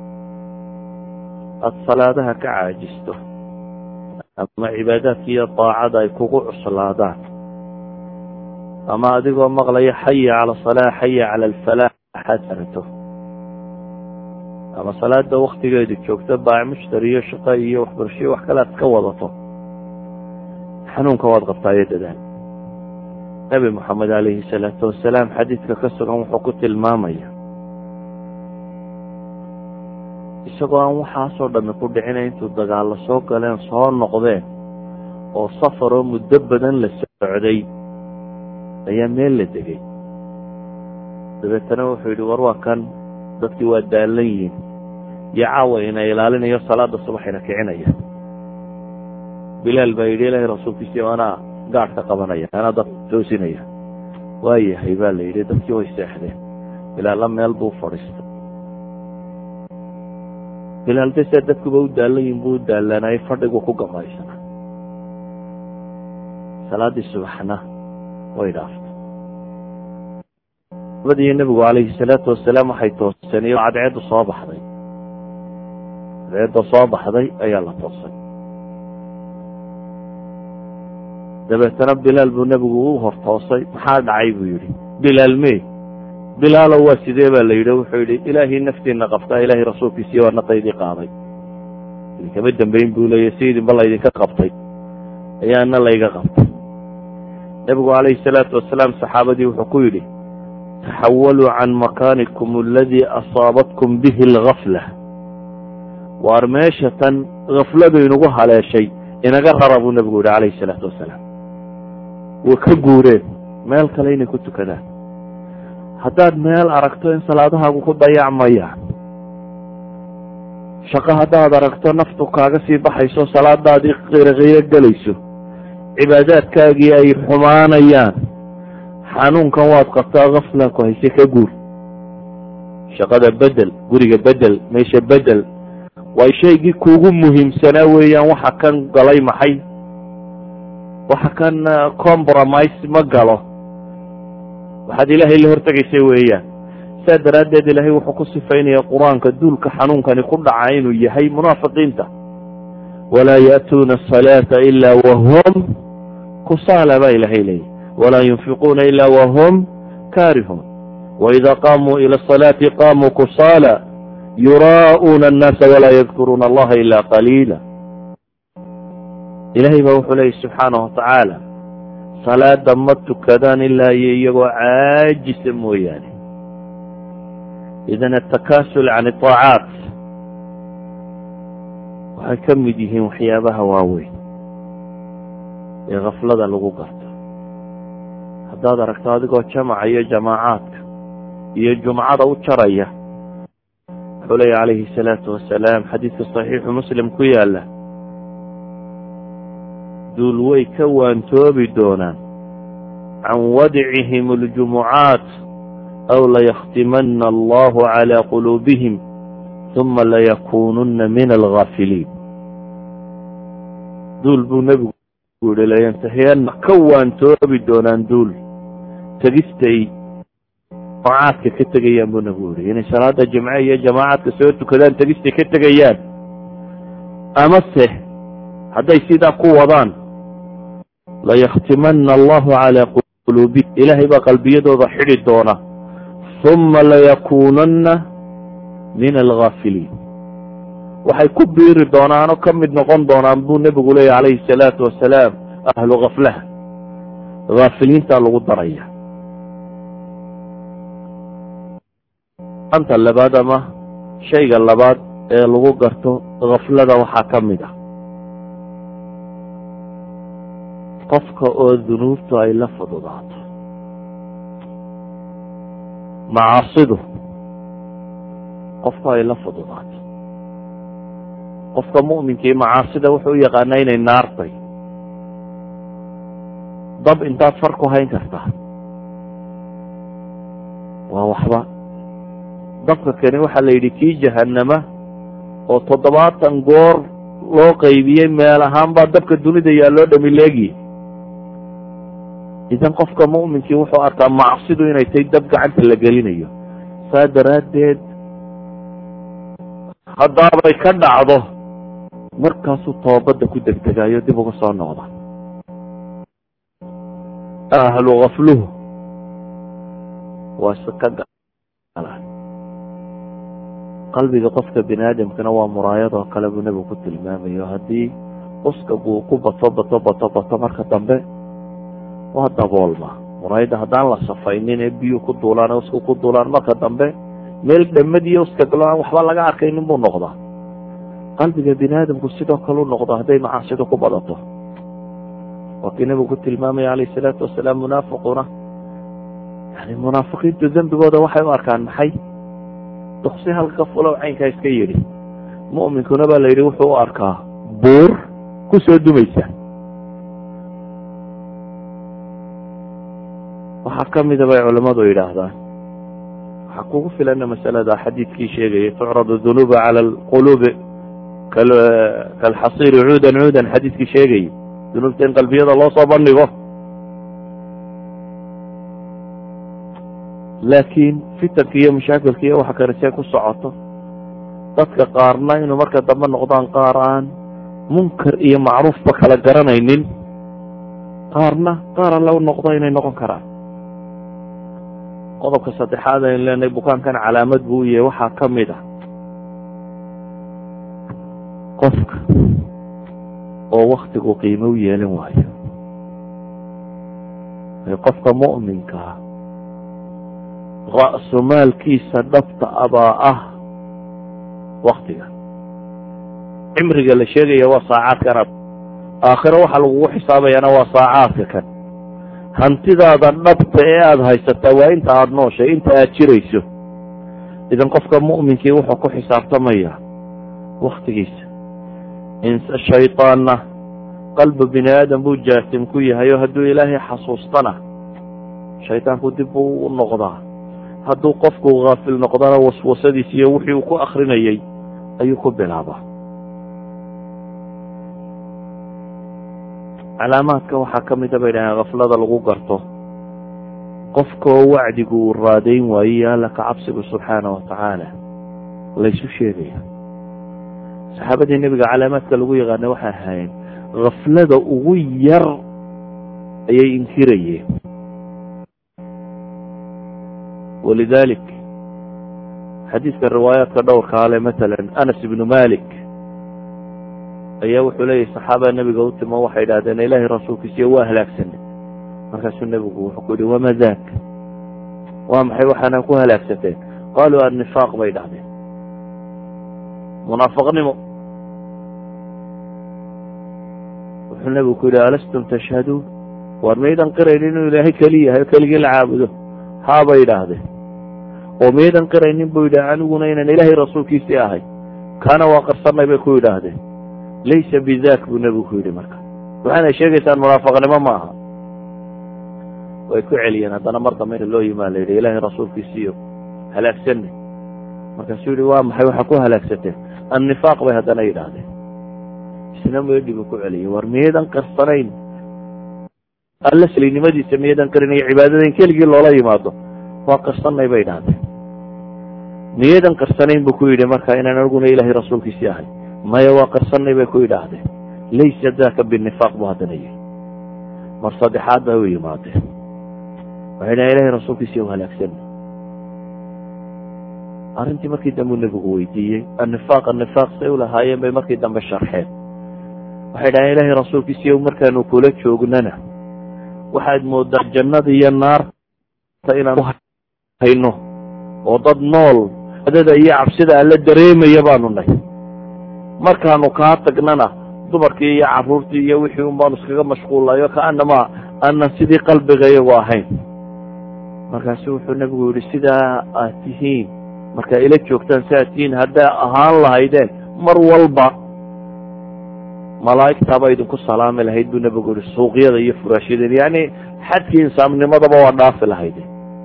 S1: aada salaadaha ka caajisto ama cibaadaadka iyo daacada ay kugu cuslaadaan ama adigoo maqlaya xaya cala asalaa xaya cala alfalaax axaad arato ama salaada waktigeedu joogto baac mushtari iyo shaqo iyo waxbarashoiyo wax kale aad ka wadato xanuunka waad qabtaayo dadaal nebi moxamed calayhi salaatu wasalaam xadiidka ka sugan wuxuu ku tilmaamaya isagoo aan waxaasoo dhami ku dhicina intuu dagaallo soo galeen soo noqdeen oo safaroo muddo badan la socday ayaa meel la degay dabeetana wuxuu yidhi war waa kan dadkii waa daallan yihin iyo caawa ina ilaalinayo salaada subaxina kicinaya bilaal baa yidhi ilaahay rasuulkiisii anaa gaadhka qabanaya anaa dad toosinaya waayahay baa la yidhi dadkii way seexdeen bilaalla meel buu fadhiistay bilaal de sia dadkuba u daallan yihin buu u daallanayay fadhigu ku gamaysana salaaddii subaxna way dhaaftay abadiyo nebigu calayhi salaatu wasalaam waxay tooseen iyo cadceeddu soo baxday cadceedda soo baxday ayaa la toosay dabeetana bilaal buu nebigu u hor toosay maxaa dhacay buu yidhi bilaal me bilaalo waa sidee baa la yidhi wuxuu yidhi ilaahii naftiina qabtaa ilaahay rasuulkiisii waa naqaydii qaaday idinkama dambeyn buu leeya si idinba laydinka qabtay ayaana layga qabtay nebigu calayhi salaatu wasalaam saxaabadii wuxuu ku yidhi taxawaluu can makaanikum aladii asaabatkum bihi algafla waar meesha tan gafladu inagu haleeshay inaga rara buu nebigu yihi calayhi salaatu wasalaam way ka guureen meel kale inay ku tukadaan haddaad meel aragto in salaadahaagu ku dayacmayaan shaqo haddaad aragto naftu kaaga sii baxayso salaadaadii qiroqiiro gelayso cibaadaadkaagii ay xumaanayaan xanuunkan waad qabtaa kafla ku hayse ka guur shaqada bedel guriga bedel meesha bedel way shaygii kuugu muhiimsanaa weeyaan waxa kan galay maxay waxa kan compromise ma galo waxaad ilaahay la hortegaysay weeyaan saa daraaddeed ilaahay wuxuu ku sifaynaya qur-aanka duulka xanuunkani ku dhaca inuu yahay munaafiqiinta walaa ya'tuuna asalaata ila wahum kusaala baa ilaahay leeyahy walaa yunfiquuna ila wahum kaarihuun waida qaamuu ila asalaati qaamuu kusaala yuraa'uuna annaasa walaa yadkuruuna allaha ila qaliila ilaahay baa wuxuu leeyahy subxaanahu watacaala salaada ma tukadaan ilaa iyo iyagoo caajisa mooyaane idan atakasul can itaacaat waxay ka mid yihiin waxyaabaha waaweyn ee kaflada lagu garto haddaad aragto adigoo jamaca iyo jamaacaadka iyo jumcada u jaraya wuxuu leeya calayhi salaatu wasalaam xadiidka saxiixu muslim ku yaala duul way ka waantoobi doonaan can wadcihim aljumucaat aw layakhtimana allahu calaa quluubihim uma layakununa min algaafiliin duul buu nebigu yihi layantahiyanna ka waantoobi doonaan duul tegistay jamacaadka ka tegayaan buu nebigu yihi inay salaada jimce iyo jamaacadka soo tukadaan tegistay ka tegayaan amase hadday sidaa ku wadaan layakhtimana allahu calaa quluubi ilaahay baa qalbiyadooda xidhi doona uma layakunanna min algaafiliin waxay ku biiri doonaanoo ka mid noqon doonaan buu nebigu leeya calayhi salaatu wasalaam ahlu kaflaha haafiliintaa lagu daraya anta labaad ama shayga labaad ee lagu garto kaflada waxaa ka mid ah qofka oo dunuubtu ay la fududaato macaasidu qofka ay la fududaato qofka mu'minkii macaasida wuxuu u yaqaanaa inay naartay dab intaad far ku hayn kartaa waa waxba dabka kani waxaa la yidhi kii jahanama oo toddobaatan goor loo qaybiyey meel ahaan baa dabka dunida yaa loo dhamileegiye idan qofka mu'minkii wuxuu arkaa macsidu inay tahay dab gacanta la gelinayo saa daraaddeed haddaabay ka dhacdo markaasuu toobadda ku degdegayo dib uga soo noqda ahlu kafluhu waa si ka galaan qalbiga qofka bini aadamkana waa muraayadoo kale buu nebigu ku tilmaamayo haddii uskaguu ku bato bato bato bato marka dambe waa daboolma muraayadda haddaan la safaynin ee biyuu ku duulaan uska ku duulaan marka dambe meel dhamad iyo uskagalo aan waxba laga arkaynin buu noqdaa qalbiga bini aadamku sidoo kale u noqdo hadday macaasidu ku badato waa kii nebigu ku tilmaamaya calayhi salaatu wasalaam munaafiquna yani munaafiqiintu dembigooda waxay u arkaan maxay duksi halka fulow caynkaa iska yidhi mu'minkuna baa la yidhi wuxuu u arkaa buur ku soo dumaysa waxaa ka mida bay culammadu yidhaahdaan waxaa kugu filana masalada xadiidkii sheegayay tucradu dunuuba cala alquluubi kalxasiiri cuudan cuudan xadiidkii sheegayay dunuubta in qalbiyada loo soo bandhigo laakiin fitanka iyo mashaakilka iyo waxa kale see ku socoto dadka qaarna inuu marka dambe noqdaan qaar aan munkar iyo macruufba kala garanaynin qaarna qaar alle u noqdo inay noqon karaan qodobka saddexaad aynu leenahay bukaankan calaamad buu u yahay waxaa ka mid ah qofka oo waktigu qiimo u yeelan waayo qofka mu'minkaa ra'sumaalkiisa dhabta abaa ah waktiga cimriga la sheegaya waa saacaadkan aakhiro waxaa lagugu xisaabayaana waa saacaadka kan hantidaada dhabta ee aada haysataa waa inta aada nooshay inta aada jirayso idan qofka mu'minkii wuxuu ku xisaabtamayaa waktigiisa inse shaydaanna qalbi bini aadam buu jaasim ku yahay oo hadduu ilaahay xasuustana shaydaanku dib buu u noqdaa hadduu qofku haafil noqdana waswasadiis iyo wixii uu ku akrinayay ayuu ku bilaabaa calaamaadka waxaa ka mida bay dhahaan kaflada lagu garto qofkoo wacdigu uu raadayn waaye alla ka cabsigu subxaana wa tacaala laysu sheegaya saxaabadii nebiga calaamaadka lagu yaqaana waxay ahaayeen kaflada ugu yar ayay inkirayeen walidalik xadiiska riwaayaadka dhowrka ale matalan anas ibnu malik ayaa wuxuu leeyahy saxaaba nebiga u timo waxay idhahdeen ilaahay rasuulkiisiyo waa halaagsanay markaasuu nebigu wuxuu ku yihi wama daak waa maxay waxaana ku halaagsateen qaaluu annifaaq bay dhahdeen munaafaqnimo wuxuu nebigu ku yidhi alastum tashhaduun waar maydan qirayn inuu ilaahay keli yahay keligii la caabudo haabay idhaahdeen oo maydan qiraynin buu yidhi aniguna inaan ilaahay rasuulkiisii ahay kaana waa qarsanay bay ku yidhaahdeen laysa bidak buu nebigu ku yidhi marka waxaanay sheegaysaan munaafaqnimo ma aha way ku celiyeen haddana mar dambe inta loo yimaa la yidhi ilaahay rasuulkiisiiyo halaagsanay markaasuu yihi waa maxay waxaa ku halaagsateen annifaaq bay haddana yidhaahdeen isna meedhigu ku celiyay war miyaydan qarsanayn alla slinimadiisa miyaydan qarinayo cibaadada in keligii loola yimaado waa qarsanay bay idhahdeen miyaydan qarsanayn buu ku yidhi marka inaan aniguna ilaahay rasuulkiisii ahay maya waa qarsanay bay ku yidhaahdeen laysa daka binifaaq buu haddana yihi mar saddexaad bay u yimaadeen waxay dhahen ilahay rasuulkiisii u halaagsanay arrintii markii dambe u nebigu weydiiyey annifaaq annifaaq say ulahaayeen bay markii dambe sharxeen waxay dhahen ilaahay rasuulkiisiiyo markaanu kula joognana waxaad moodaa jannada iyo naarta inaan hayno oo dad nool adada iyo cabsida alla dareemaya baanu nahy markaanu kaa tagnana dumarkii iyo caruurtii iyo wixii un baanu iskaga mashquullayo kaanama aanan sidii qalbiga iyagu ahayn markaasu wuxuu nebigu yihi sidaa aad tihiin markaa ila joogtaan si aad tihiin haddaa ahaan lahaydeen mar walba malaa'igtaaba idinku salaami lahayd buu nebigu yihi suuqyada iyo furaashyadeen yani xadkii insaamnimadaba waa dhaafi lahayde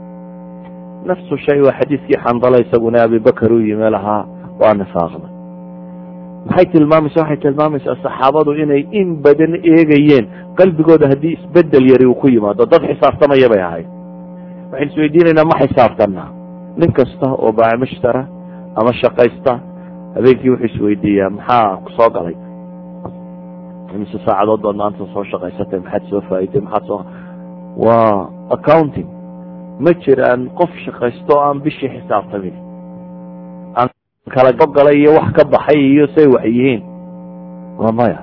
S1: nafsu shay waa xadiiskii xandala isaguna abibakar u yimi lahaa waa nifaaqda maxay tilmaamaysa waxay tilmaamaysaa saxaabadu inay in badan eegayeen qalbigooda haddii isbedel yari uu ku yimaado dad xisaabtamaya bay ahayd waxaynu isweydiinaynaa ma xisaabtanaa nin kasta oo baacimushtara ama shaqaysta habeenkii wuxuu isweydiiyaa maxaa ku soo galay imise saacadood baad maanta soo shaqaysatay maxaad soo faa'iday maxaad soo waa accounting ma jiraan qof shaqaysto aan bishii xisaabtamin aan kala gogalay iyo wax ka baxay iyo say wax yihiin waa maya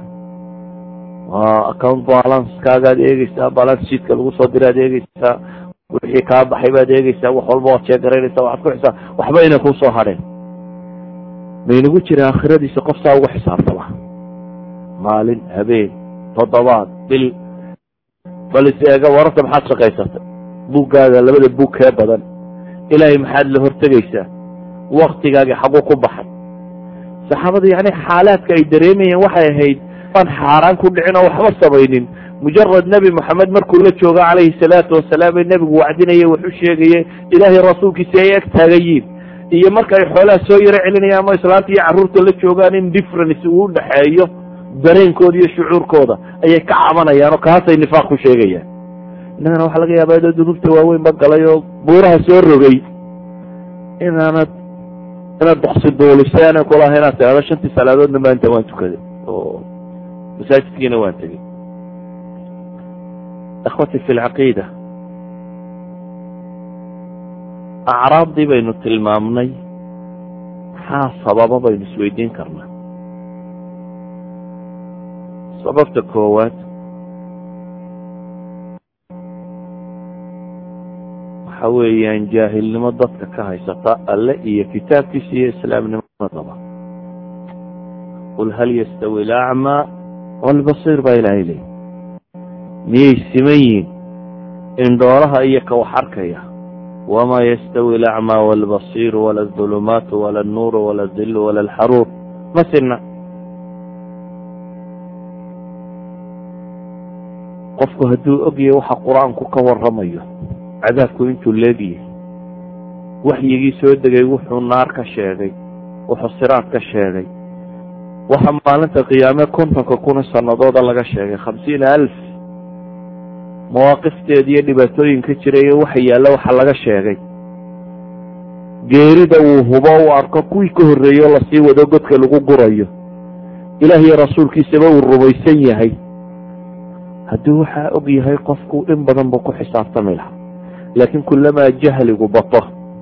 S1: waa account balanskaagaad eegeysaa balance sheetka lagu soo diraad eegeysaa wixii kaa baxay baad eegeysaa wax walba waad sheegaraynaysaa waxaad ku xisaab waxba inay kusoo hadheen maynagu jira aakhiradiisa qof saa uga xisaabtama maalin habeen toddobaad bil bal is eega wararta maxaad shaqaysatay buuggaada labada buug kee badan ilaahay maxaad la hortegaysaa waktigaagi xaguu ku baxay saxaabada yani xaalaadka ay dareemayeen waxay ahayd aan xaaraan ku dhicin oo waxba samaynin mujarad nebi moxamed markuu la joogo calayhi salaatu wasalaam ee nebigu wacdinaya wuxu sheegaye ilaahay rasuulkiisi ay ag taagayiin iyo marka ay xoolaha soo yaro celinayaan ama islaanta iyo carruurta la joogaan in difference uu udhaxeeyo dareenkooda iyo shucuurkooda ayay ka cabanayaan oo kaasay nifaaq ku sheegayaan innagana waxaa laga yaabaa dad dunuubta waaweyn ba galay oo buuraha soo rogay inaanad inaad boqsi duulisay aanay kulaha inaad tidhahdo shantii salaadoodna maanta waan tukaday oo masaajidkiina waan tegey ikhwati fi lcaqiida acraabdii baynu tilmaamnay maxaa sababa baynu isweydiin karnaa sababta koowaad waxa weeyaan jaahilnimo dadka ka haysata alle iyo kitaabkiisa iyo islaamnimadaba qul hal yastawi alacmaa walbasiir baa ilaahay leey miyay siman yihin indhoolaha iyo ka wax arkaya wamaa yastawi alacmaa walbasiir wala adulumaatu wala alnuuru wala adilu wala alxaruur ma sinna qofku hadduu ogyahay waxa qur-aanku ka waramayo cadaabku intuu leegyahay waxyigii soo degay wuxuu naar ka sheegay wuxuu siraad ka sheegay waxaa maalinta qiyaame kontonka kuna sanadooda laga sheegay khamsiina alf mawaaqifteeda iyo dhibaatooyinka jiray iyo waxa yaalla waxa laga sheegay geerida uu hubo u arko kuwii ka horreeyo lasii wado godka lagu gurayo ilaah iyo rasuulkiisaba uu rumaysan yahay haddii waxaa og yahay qofku in badan buu ku xisaabtami lahaa laakiin kullamaa jahligu bato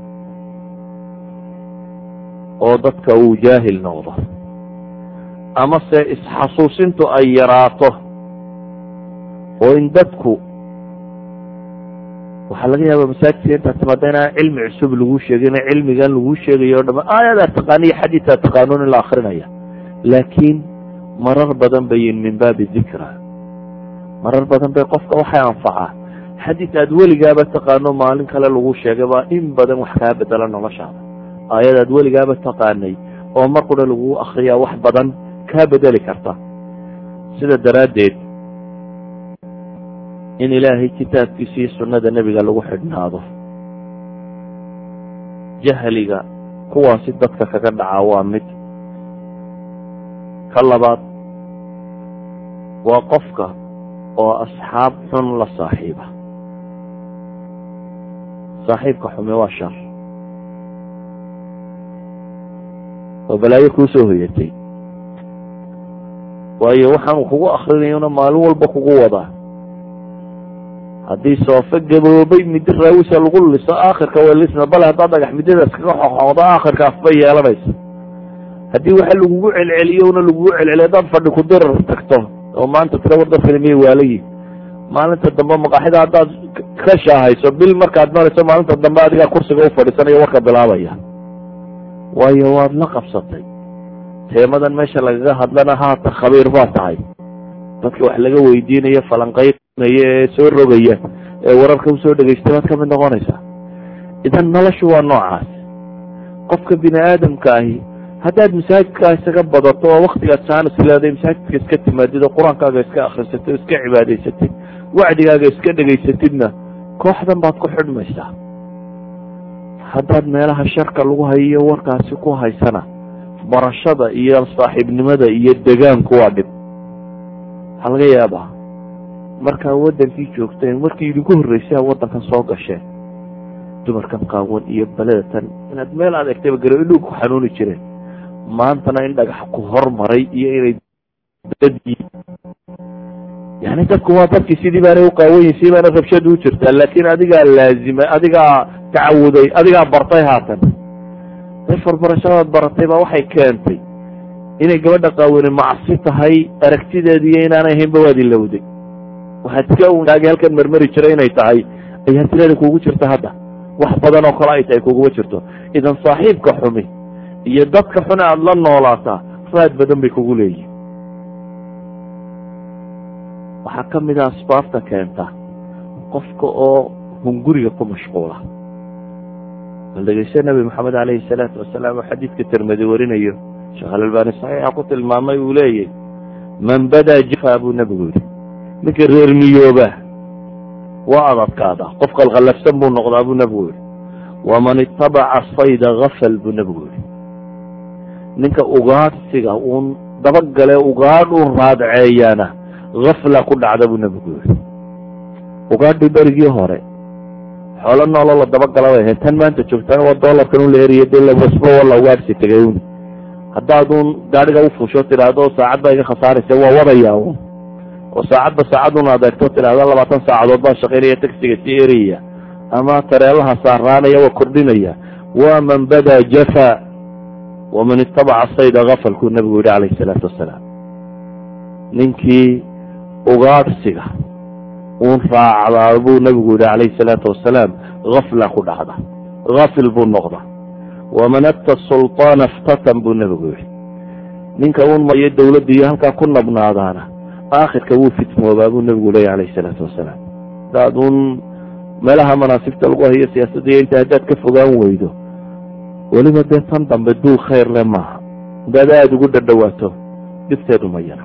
S1: oo dadka uu jaahil noqdo amase isxasuusintu ay yaraato oo in dadku waxaa laga yaaba masaajidka intaad timaada inaan cilmi cusub lagu sheegin cilmigan lagu sheegayo o dhama aayadaa taqaaniyo xadiisaa taqaanuun in la akrinaya laakiin marar badan bayin min baabi dikra marar badan bay qofka waxay anfacaa xadiis aad weligaaba taqaano maalin kale lagu sheegay baa in badan wax kaa bedela noloshaada aayad aad weligaaba taqaanay oo mar qura lagu akriyaa wax badan kaa bedeli karta sida daraaddeed in ilaahay kitaabkiisa iyo sunnada nebiga lagu xidhnaado jahliga kuwaasi dadka kaga dhacaa waa mid ka labaad waa qofka oo asxaab xun la saaxiiba saaxiibka xume waa shar oo balaayo kuu soo hoyatay waayo waxaanu kugu akrinayona maalin walba kugu wadaa haddii soofe gaboobay middo raawisa lagu liso aakhirka way lisna bale haddaad dhagax middadaas kaga xoxoodo aakhirka afbay yeelanaysa haddii waxa lagugu celceliyo una lagugu celceliyo haddaad fadhi ku dirar tagto oo maanta tira war dadkani miyay waalayiin maalinta dambe maqaaxida haddaad ka shaahayso bil markaad marayso maalinta dambe adigaa kursiga u fadhiisanayo warka bilaabaya waayo waad la qabsatay teemadan meesha lagaga hadlana haatan khabiir baa tahay dadka wax laga weydiinayo falanqeynaya ee soo rogaya ee wararka usoo dhegaystay baad ka mid noqonaysaa idan noloshu waa noocaas qofka bini aadamka ahi haddaad masaajidkaa isaga badato oo waktigaad jaanis leeday masaajidka iska timaadid oo qur-aankaaga iska akrisatid oo iska cibaadaysatid wacdigaaga iska dhegaysatidna kooxdan baad ku xidhmaysaa haddaad meelaha sharka lagu hayiyo warkaasi ku haysana barashada iyo saaxiibnimada iyo degaanku waa dhib waxaa laga yaabaa markaa waddankii joogteen markii idinku horreysay waddankan soo gasheen dumarkan qaawan iyo baledatan inaad meel aad egtayba garo indhuu ku xanuuni jireen maantana in dhagax ku hormaray iyo inay dadyi yani dadku waa dadkii sidii baanay u qaawanyihin sidii baana rabshadu u jirtaa laakiin adigaa laazimay adigaa tacawuday adigaa bartay haatan dafar barashadaad baratay baa waxay keentay inay gabadha qaawani macsi tahay aragtideedu iyo inaanay ahaynba waad ilowday waxaad iska untaagi halkan marmari jiray inay tahay ayaa tirada kugu jirta hadda wax badan oo kale ay tahay kuguma jirto idan saaxiibka xumi iyo dadka xune aada la noolaataa raad badan bay kugu leeyihin waxaa ka mid a asbaabta keenta qofka oo hunguriga ku mashquula bal dhegeyste nabi maxamed caleyhi salaatu wasalaam oo xadiidka tirmidi warinayo sheekh alalbani saxiixa ku tilmaamay uu leeyahy man badaa jifa buu nebigu yihi ninka reer miyooba waa adadkaada qof qalqallafsan buu noqdaa buu nebigu yihi waman itabaca sayda gafal buu nebigu yihi ninka ugaadhsiga uun dabagale ugaadh u raadceeyaana gafla ku dhacda buu nebigu yihi ugaadhii berigii hore xoolo nooloo la dabagala bay ahayd tan maanta joogtaana waa doolarkan un la heriya dee labasba walla ugaadhsi tegay un haddaad uun gaadhiga ufuusho tidhaahdo saacad baa iga khasaaraysa waa wadaya un oo saacadba saacad un adeegto tidhaahdo labaatan saacadood baa shaqaynaya tagsiga sii eraya ama tareelaha saaraanaya waa kordhinaya waa man badaa jafa waman itabaca sayda gafalkuu nebigu yihi calayhi salaatu wasalaam ninkii ugaadhsiga uun raacdaa buu nebigu yihi calayhi salaatu wasalaam gafla ku dhacda gafil buu noqda waman ata sulطaana iftatan buu nebigu yihi ninka uun mayo dowladda iyo halkaa ku nabnaadaana aakhirka wuu fitmoobaa buu nebigu leeya calayhi salaatu wasalaam hadaad uun meelaha manaasibta lagu hayo siyaasadda iyo inta haddaad ka fogaan weydo weliba dee tan dambe duul khayr le maaha hadaad aada ugu dhadhowaato dhibteedu ma yara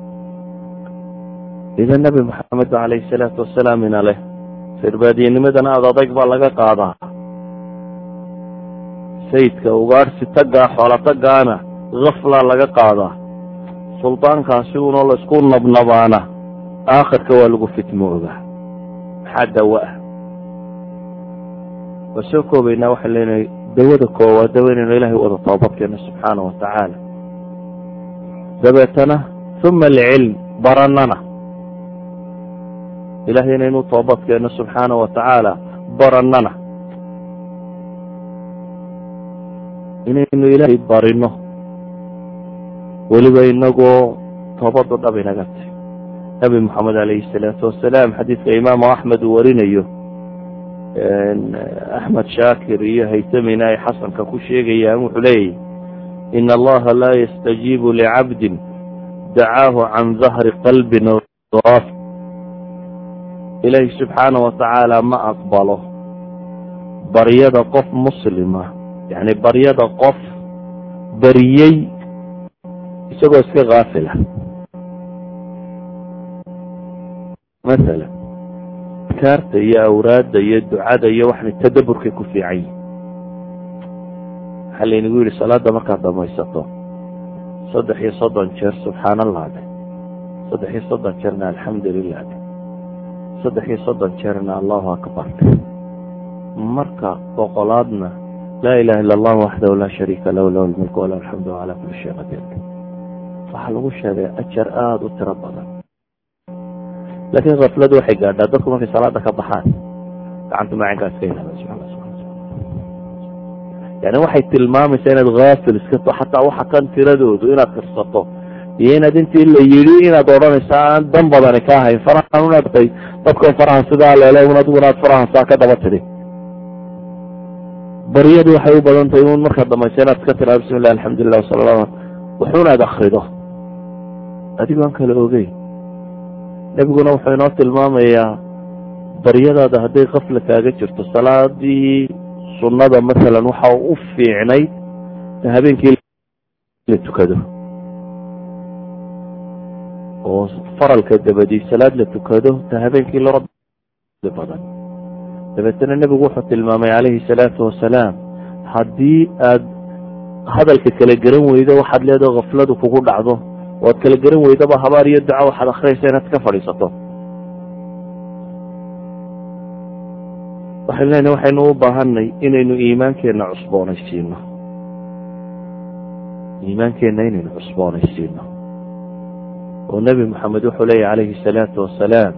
S1: idan nabi maxamed calayhi salaatu wasalaam ina leh sirbaadiyanimadana aad adayg baa laga qaadaa sayidka ugaadhsi taggaa xoola taggaana gaflaa laga qaadaa suldaankaasi unoo laisku nabnabaana aakhirka waa lagu fitmoogaa maxaa dawo ah waa soo koobaynaa waxaan leenahay dawada koowaad dawa inaynu ilahay wada toobadkeeno subxaana wa tacaala dabeetana uma alcilm baranana ilahay inaynu toobadkeeno subxaana wa tacaala barannana inaynu ilaahay barino weliba inagoo toobadu dhab inaga tahy nabi moxamed alayhi salaatu wasalaam xadiidka imaamu axmed uu warinayo axmed shaakir iyo haytamina ay xasanka ku sheegayaan wuxuu leeyahy in allaha laa yastajiibu licabdin dacaahu can dahri qalbin af ilaahi subxaana wa tacaala ma aqbalo baryada qof muslima yani baryada qof bariyey isagoo iska kaafila maala kaarta iyo awraadda iyo ducada iyo waxna tadaburkay ku fiican yihin waxaa laynagu yidhi salaada markaad dhamaysato saddex iyo soddon jeer subxaan allah de saddex iyo soddon jeerna alxamdu lilah de saddex iyo soddon jeerna allahu akbar de marka boqolaadna laa ilaha illa allah waxdahu laa shariika lahu lahu lmulku walahu alxamdu calaa kuli shay qadiir waxaa lagu sheegay ajar aada u tiro badan laakiin kafladu waxay gaadhaa dadku markay salaada ka baxaan gacantu macinkaa iska ilaaba yani waxay tilmaamaysaa inaad haafil iska to xataa waxa kan tiradoodu inaad tirsato iyo inaad intii la yidhi inaad odhanaysa aan dan badani ka ahayn farahan unaad tay dadkoo farahan sidaa leele un adiguna aad farahan saa ka daba tidhi baryadu waxay u badan tahay un markaad dhamaysa inaad iska tiraa bismi llah alxamdulilah wasala la wuxuunaad akrido adigoo aan kala ogeyn nebiguna wuxuu inoo tilmaamayaa baryadaada hadday kafla kaaga jirto salaadii sunnada masalan waxa u fiicnayd habeenkii la tukado oo faralka dabadii salaad la tukado ta habeenkii loo badan dabeetana nebigu wuxuu tilmaamay calayhi salaatu wasalaam haddii aad hadalka kala garan weydo waxaad leedaho kafladu kugu dhacdo oad kala garan weydaba habaar iyo duca waxaad akhriyaysa inaad ka fadhiisato waxaynu leenahay waxaynu u baahanay inaynu iimaankeenna cusboonaysiino iimaankeenna inaynu cusboonaysiino oo nebi moxamed wuxuu leeyahy calayhi salaatu wasalaam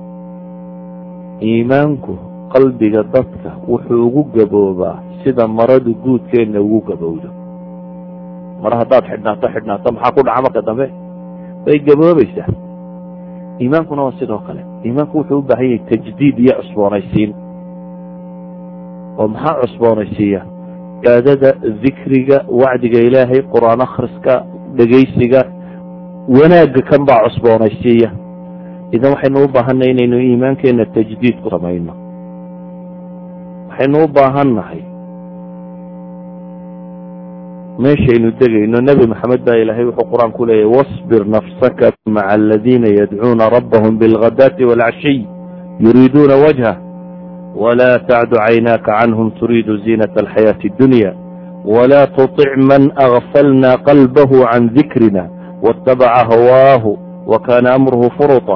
S1: iimaanku qalbiga dadka wuxuu ugu gaboobaa sida maradu guudkeenna ugu gabowdo mar haddaad xidhnaato xidhnaato maxaa ku dhaca marka dambe way gaboobaysaa iimaankuna waa sidoo kale iimaanku wuxuu u baahan yahay tajdiid iyo cusboonaysiin oo maxaa cusboonaysiiya cibaadada dikriga wacdiga ilaahay qur-aan akhriska dhegaysiga wanaagga kan baa cusboonaysiiya idan waxaynu u baahannahay inaynu iimaankeenna tajdiid ku samayno waxaynu u baahannahay meeshaynu degayno nebi maxamed baa ilaahay wuxuu qur-aan ku leeyahy wasbir nafsaka maca aladiina yadcuuna rabbahum bilghadaati waalcashiy yuriiduuna wajhah wla tacdu caynaaka canhum turiidu ziinata alxayaati اdunya wla tuطic man agfalna qalbahu can dikrina waاtabaca hawaahu wakana amruhu furuطa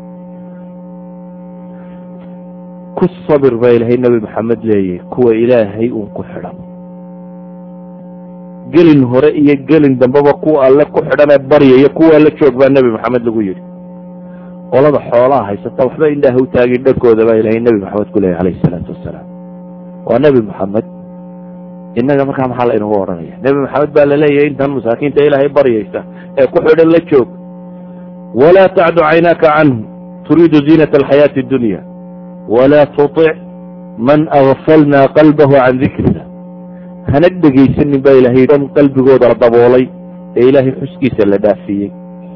S1: ku sabir baa ilahay nebi maxamed leeyahy kuwa ilaahay uun ku xidhan gelin hore iyo gelin dambeba kuwa alle ku xidhanee baryaya kuwa la joog baa nebi maxamed lagu yidhi qolada xoolaha haysata waxba indhaha u taagin dharkooda baa ilahay nebi maxamed ku leeyahy alayhi salaatu wasalaam waa nebi maxamed innaga markaa maxaa laynagu odhanaya nebi maxamed baa laleeyahay intan masaakiinta ilaahay baryaysa ee ku xidhan la joog walaa tacdu caynaaka canhu turiidu ziinata alxayaati اdunya walaa tuطic man agfalna qalbahu can dikrina hana dhegaysanin baa ilahay dhan qalbigooda la daboolay ee ilaahay xuskiisa la dhaafiyey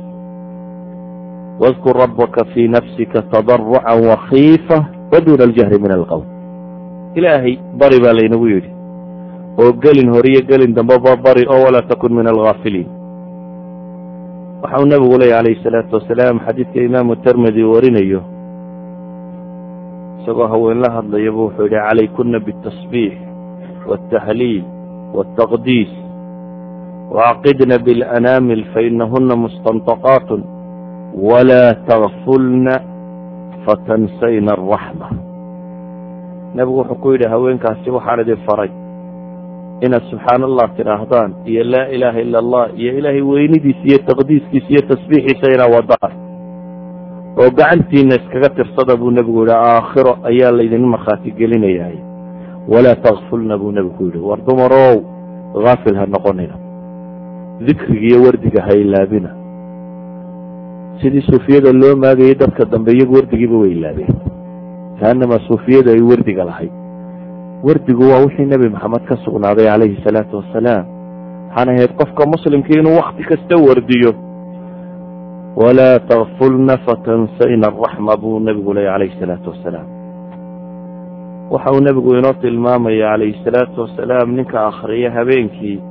S1: wاdkur rabaka fii nafsika tadaruca wakiifa waduuna aljahri min alqowl ilaahay bari baa laynagu yidhi oo gelin hore iyo gelin dambeba bari oo walaa takun min algaafiliin waxau nabigu leeyay calayhi salaatu wasalaam xadiidka imaamu termidi warinayo isagoo haween la hadlayaba wuxuu yihi calaykuna biاtasbiix wاltahliil wاltaqdiis وعقدن بالأنامل فإنهن مستنطقات ولا تغفلن فتنسين الرحمة nebigu wuxuu ku yidhi haweenkaasi waxaan idin faray inaad subxaan allah tidhaahdaan iyo laa ilaaha ila allah iyo ilaahay weynidiisa iyo taqdiiskiisa iyo tasbiixiisa inaa wadaan oo gacantiina iskaga tirsada buu nebigu yihi aakhiro ayaa laydin markhaati gelinayahay walaa takfulna buu nebigu yidhi war dumarow haafil ha noqonina dikriga iyo wardiga ha ilaabina sidii suufiyada loo maagayay dadka dambe iyagu wardigiiba way ilaabeen kaanamaa suufiyadu ay wardiga lahayd wardigu waa wixii nebi maxamed ka sugnaaday calayhi salaatu wasalaam waxaan ahayd qofka muslimka inuu wakti kasta wardiyo walaa takfulna fatansayna araxma buu nebigu leeyay calayhi salaatu wasalaam waxa uu nebigu inoo tilmaamaya calayhi salaatu wasalaam ninka akhriya habeenkii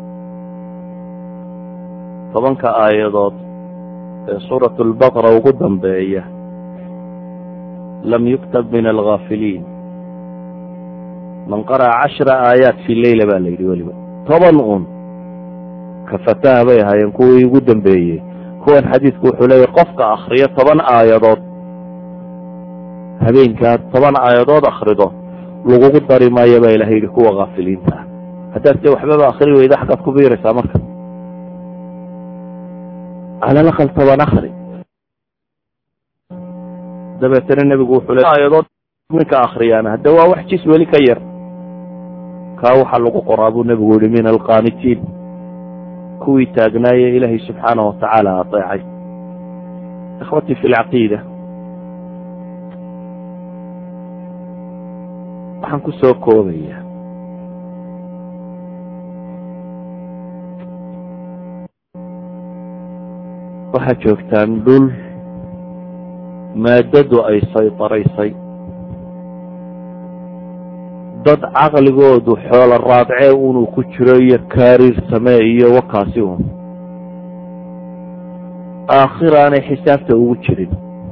S1: tobanka aayadood ee suuratu lbaqara ugu dambeeya lam yuktab min algaafiliin man qara'a cashra aayaat fi leyla baa la yidhi weliba toban un kafataha bay ahaayeen kuwii ugu dambeeyey kuwan xadiidku wuxuu leeyahy qofka akriyo toban aayadood habeenkaad toban aayadood akrido lagugu dari maayo baa ilahay yidhi kuwa kaafiliinta ah haddaad se waxbaba akri weyda xaggaad ku biiraysaa marka cala laqal toban akri dabeetana nebigu wuxuu le aayadood ninka akriyaana hadda waa wax jis weli ka yar kaa waxaa lagu qoraa buu nebigu yihi min alqaanitiin kuwii taagnaaye ilaahay subxaana watacaala adeecay ikhwatii fi lcaqiida waxaan ku soo koobaya waxaad joogtaan dhul maadadu ay saytaraysay dad caqligoodu xoolo raadcee unuu ku jiro iyo kaariir samee iyo wakaasi un aakhira aanay xisaabta ugu jirin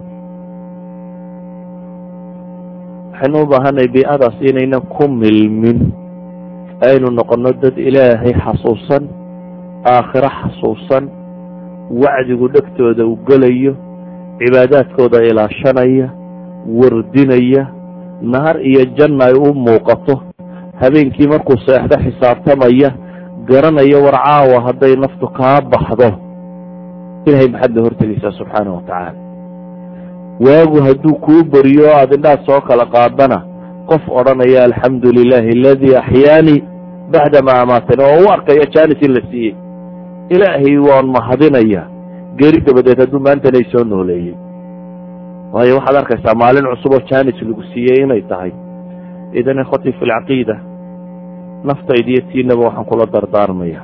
S1: waxaynu u baahanay bii'adaas inaynan ku milmin aynu noqono dad ilaahay xasuusan aakhiro xasuusan wacdigu dhegtooda u gelayo cibaadaadkooda ilaashanaya wardinaya naar iyo janna ay u muuqato habeenkii markuu seexdo xisaabtamaya garanaya war caawa hadday naftu kaa baxdo ilahay maxaad la hortegaysaa subxaana wa tacaala waagu hadduu kuu beriyo o aad indhaad soo kala qaadana qof odhanaya alxamdu lilahi aladii axyaanii bacdamaa amaatani oo u arkaya janis in la siiyey ilaahay waan mahadinaya geri dabadeed hadduu maantana soo nooleeyey waayo waxaad arkaysaa maalin cusub oo janis lagu siiyey inay tahay idan ikhwatii fi lcaqiida naftayda iyo tiinaba waxaan kula dardaarmaya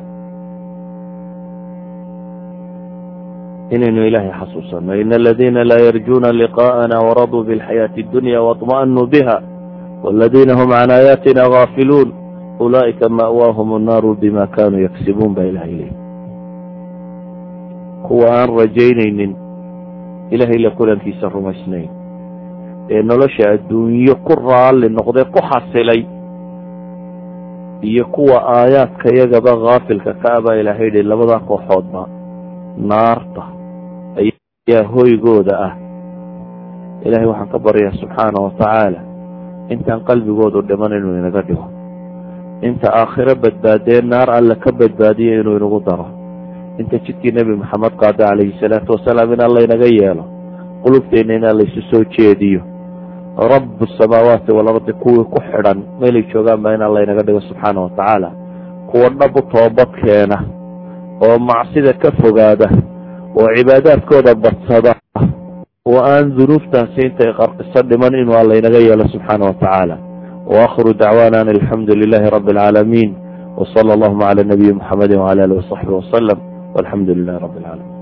S1: inaynu ilaahay xasuusano in aladiina laa yarjuuna liqaءana waraduu biاlxayaaةi اdunya waطma'anuu biha wاladina hm can aayaatina gaafiluun ulaa'ika ma'waahum الnaaru bima kanuu yaksibuun baa ilahay leey kuwa aan rajaynaynin ilahay la kulankiisa rumaysnayn ee nolosha adduunyo ku raalli noqday ku xasilay iyo kuwa aayaadka yagaba kaafilka ka abaa ilahay yihi labadaa kooxoodba naarta ayaa hoygooda ah ilahay waxaan ka baryaa subxaana wa tacaala intaan qalbigoodu dhiman inuu inaga dhigo inta aakhiro badbaadee naar alle ka badbaadiyo inuu inagu daro inta jidkii nebi maxamed qaada calayhi salaatu wasalaam in alla inaga yeelo qulubteenna in alla isu soo jeediyo rabu samaawaati walardi kuwii ku xidhan meelay joogaan baa in alla inaga dhigo subxaana wa tacaala kuwa dhab u toobad keena oo macsida ka fogaada oo cibaadaadkooda badsada oo aan dunuubtaasi intay qarqiso dhiman inuu alla inaga yeelo subxaana wa tacaala waakhiru dacwaana an alxamdu lilahi rabi alcaalamiin wsala allahuma cala nabiyi muxamedi wcala alih wasaxbi wasalam walxamdu lilahi rabi alcaalamiin